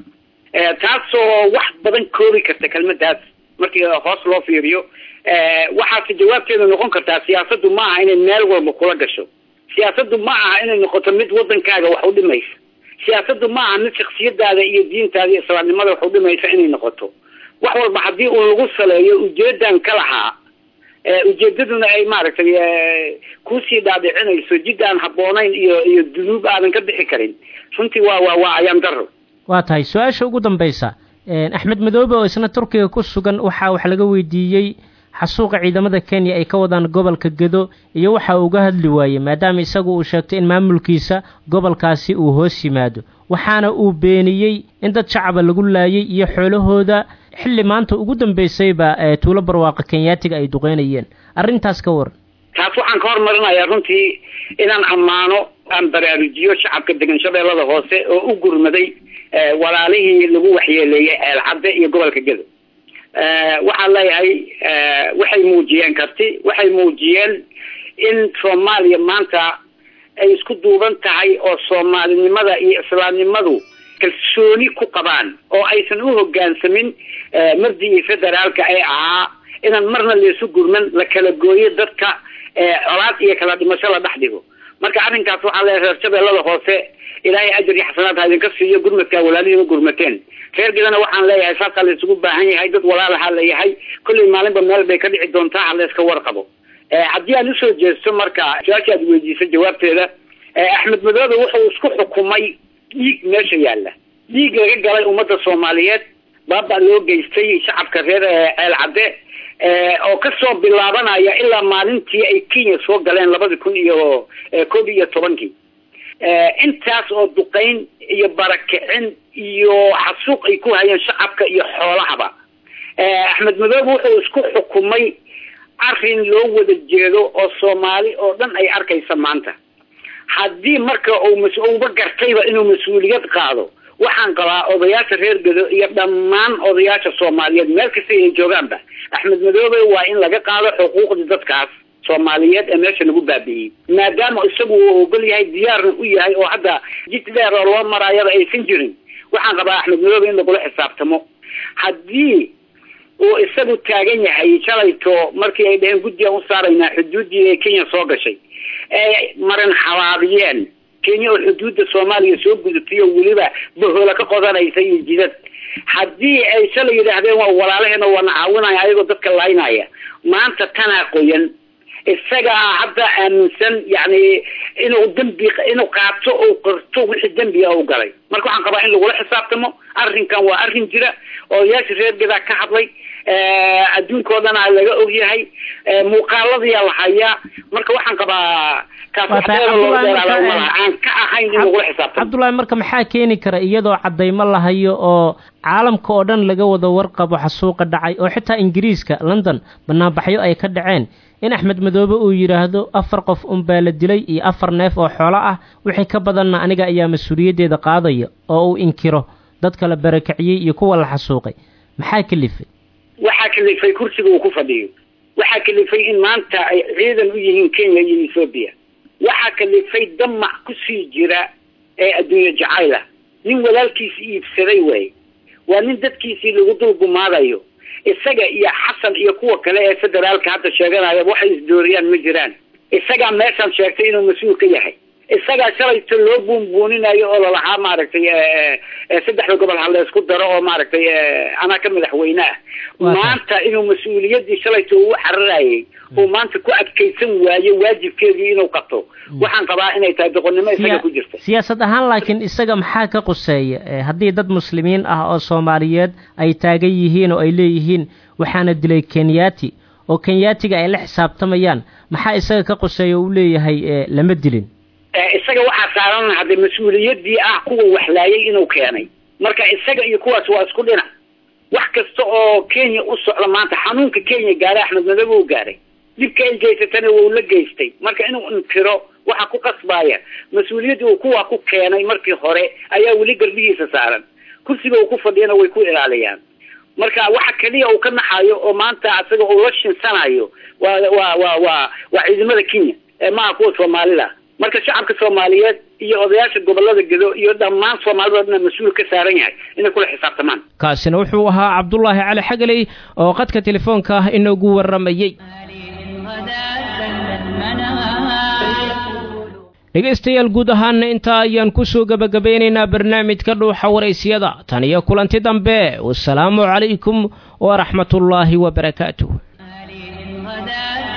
taasoo wax badan koobi karta kelmadaas markii hoos loo fiiriyo waxaase jawaabteeda noqon kartaa siyaasaddu ma aha inay meel walba kula gasho siyaasaddu ma aha inay noqoto mid wadankaaga wax u dhimaysa siyaasaddu ma aha mid shaksiyadaada iyo diintaada iyo islaamnimada wax u dhimaysa inay noqoto wax walba haddii uu lagu saleeyo ujeedan ka lahaa ujeedaduna ay maaragtay kusii dhaadhicinayso jid aan habboonayn iyo iyo dunuub aadan ka bixi karin runtii waa waa waa ayaan daro waa tahay su-aasha ugu dambaysa axmed madoobe oo isna turkiga ku sugan waxaa wax laga weydiiyey xasuuqa ciidamada kenya ay ka wadaan gobolka gedo iyo waxa uga hadli waayey maadaama isagu uu sheegtay in maamulkiisa gobolkaasi uu hoos yimaado waxaana uu beeniyey in dad shacaba lagu laayay iyo xoolahooda xilli maanta ugu dambaysayba tuulo barwaaqa kenyaatiga ay duqeynayeen arrintaas ka waran taas waxaan ka hormarinayaa runtii inaan ammaano aan baraarujiyo shacabka degan shabeellada hoose oo u gurmaday walaalihii lagu waxyeeleeyey ceelcadde iyo gobolka gedo waxaan leeyahay waxay muujiyeen karti waxay muujiyeen in soomaaliya maanta ay isku duuban tahay oo soomaalinimada iyo islaamnimadu kalsooni ku qabaan oo aysan u hogaansamin mardii federaalka ee ahaa inaan marna laysu gurman la kala gooyo dadka colaad iyo kala dhimasho la dhex dhigo marka arrinkaas waxaa leeyahay reer shabeellada hoose ilaahay ajar iyo xasanaad ha idinka siiyo gurmadkaa walaalihiima gurmateen reer gedana waxaan leeyahay saasaa la isugu baahan yahay dad walaalaha la yahay kollay maalinba meel bay ka dhici doontaa ha layska warqabo haddii aan usoo jeesto marka su-aasha aad weydiisay jawaabteeda axmed madoobe wuxuu isku xukumay dhiig meesha yaalla dhiig laga galay ummadda soomaaliyeed baaba loo geystay shacabka reer ceel cadde oo kasoo bilaabanaya ilaa maalintii ay kenya soo galeen labadi kun iyo koob iyo tobankii intaas oo duqeyn iyo barakicin iyo xasuuq ay ku hayeen shacabka iyo xoolahaba axmed madoobe wuxuu isku xukumay arrin loo wada jeedo oo soomaali oo dhan ay arkaysa maanta haddii marka uu mas-uulba gartayba inuu mas-uuliyad qaado waxaan qabaa odayaasha reer gedo iyo dhammaan odayaasha soomaaliyeed meel kasta ay joogaanba axmed madoobe waa in laga qaado xuquuqdii dadkaas soomaaliyeed ee meesha lagu baabi'iyey maadaama isagu uu ogol yahay diyaarna u yahay oo hadda jid dheer oo loo maraayaba aysan jirin waxaan qabaa axmed madoobe in lagula xisaabtamo haddii uu isagu taagan yahay shalayto markii ay dhaheen guddigaan u saaraynaa xuduuddii ee kenya soo gashay ee marin xabaabiyeen kenya oo xuduudda soomaaliya soo gudubtay oo weliba bahoola ka qodanaysa iyo jidad haddii ay shalay yidhaahdeen waa walaalaheena waana caawinaya ayagoo dadka laynaya maanta tanaa qoyan isagaa hadda aaminsan yani inuu dembi inuu qaato oo qorto wixii dembiga u galay marka waxaan qabaa in lagula xisaabtamo arrinkan waa arrin jira odayaasha reer gadaa ka hadlay adduunkao dhan a laga ogyahay muuqaaladiyaa la hayaa marka waxaan qabaa kaas wax dheer loo dheeraada malaha aan ka ahayn in lagula xisaabtamo cabdullaahi marka maxaa keeni kara iyadoo caddaymo la hayo oo caalamka oo dhan laga wada warqabo xasuuqa dhacay oo xitaa ingiriiska london banaanbaxyo ay ka dhaceen in axmed madoobe uu yidhaahdo afar qof unbaa la dilay iyo afar neef oo xoolo ah wixii ka badanna aniga ayaa mas-uuliyaddeeda qaadaya oo uu inkiro dadka la barakiciyey iyo kuwa la xasuuqay maxaa kalifay waxaa kalifay kursiga uu ku fadhiyo waxaa kalifay in maanta ay ciidan u yihiin kenya iyo ethoobiya waxaa kalifay damac kusii jira ee adduunye jacayla nin walaalkiisi iibsaday way waa nin dadkiisii lagu dulgumaadayo isaga iyo xasan iyo kuwa kale ee federaalka hadda sheeganaya waxay isdooriyaan ma jiraan isagaa meeshaan sheegtay inuu mas-uul ka yahay isagaa shalayto loo buunbuuninayo oo lalahaa maaragtay saddexda gobol ha laysku daro oo maaragtay anaa ka madaxweyne ah maanta inuu mas-uuliyaddii shalayto uu cararayay uu maanta ku adkaysan waayo waajibkeedii inuu qabto waxaan qabaa inay tahay doqonnimo isaga ku jirta siyaasad ahaan laakiin isaga maxaa ka quseeya haddii dad muslimiin ah oo soomaaliyeed ay taagan yihiin oo ay leeyihiin waxaana dilay kenyaati oo kenyaatiga ay la xisaabtamayaan maxaa isaga ka quseeya uu leeyahay lama dilin isaga waxaa saaran hadde mas-uuliyaddii ah kuwa waxlaayay inuu keenay marka isaga iyo kuwaas waa isku dhinac wax kasta oo kenya u socda maanta xanuunka kenya gaaray axmed madoobe uu gaaray dhibka ay geysatana wuu la geystay marka inuu inkiro waxa ku qasbaya mas-uuliyadda uu kuwa ku keenay markii hore ayaa weli garbihiisa saaran kursiga uu ku fadhiyana way ku ilaaliyaan marka waxa keliya uu ka naxayo oo maanta isaga uu la shinsanayo waa waa waa waa waa ciidamada kenya ee maaha kuwa soomaalida marka shacabka soomaaliyeed iyo odayaasha gobolada gedo iyo dhammaan soomaalida dhan mas-uul ka saaran yahay inay kula xisaabtamaan kaasina wuxuu ahaa cabdulaahi cali xagaley oo qadka telefoonka ah inoogu warramayey dhegaystayaal guud ahaana intaa ayaan ku soo gebagabeynaynaa barnaamijka dhuuxa waraysyada tan iyo kulanti dambe wasalaamu calaykum waraxmatullaahi wabarakaatuh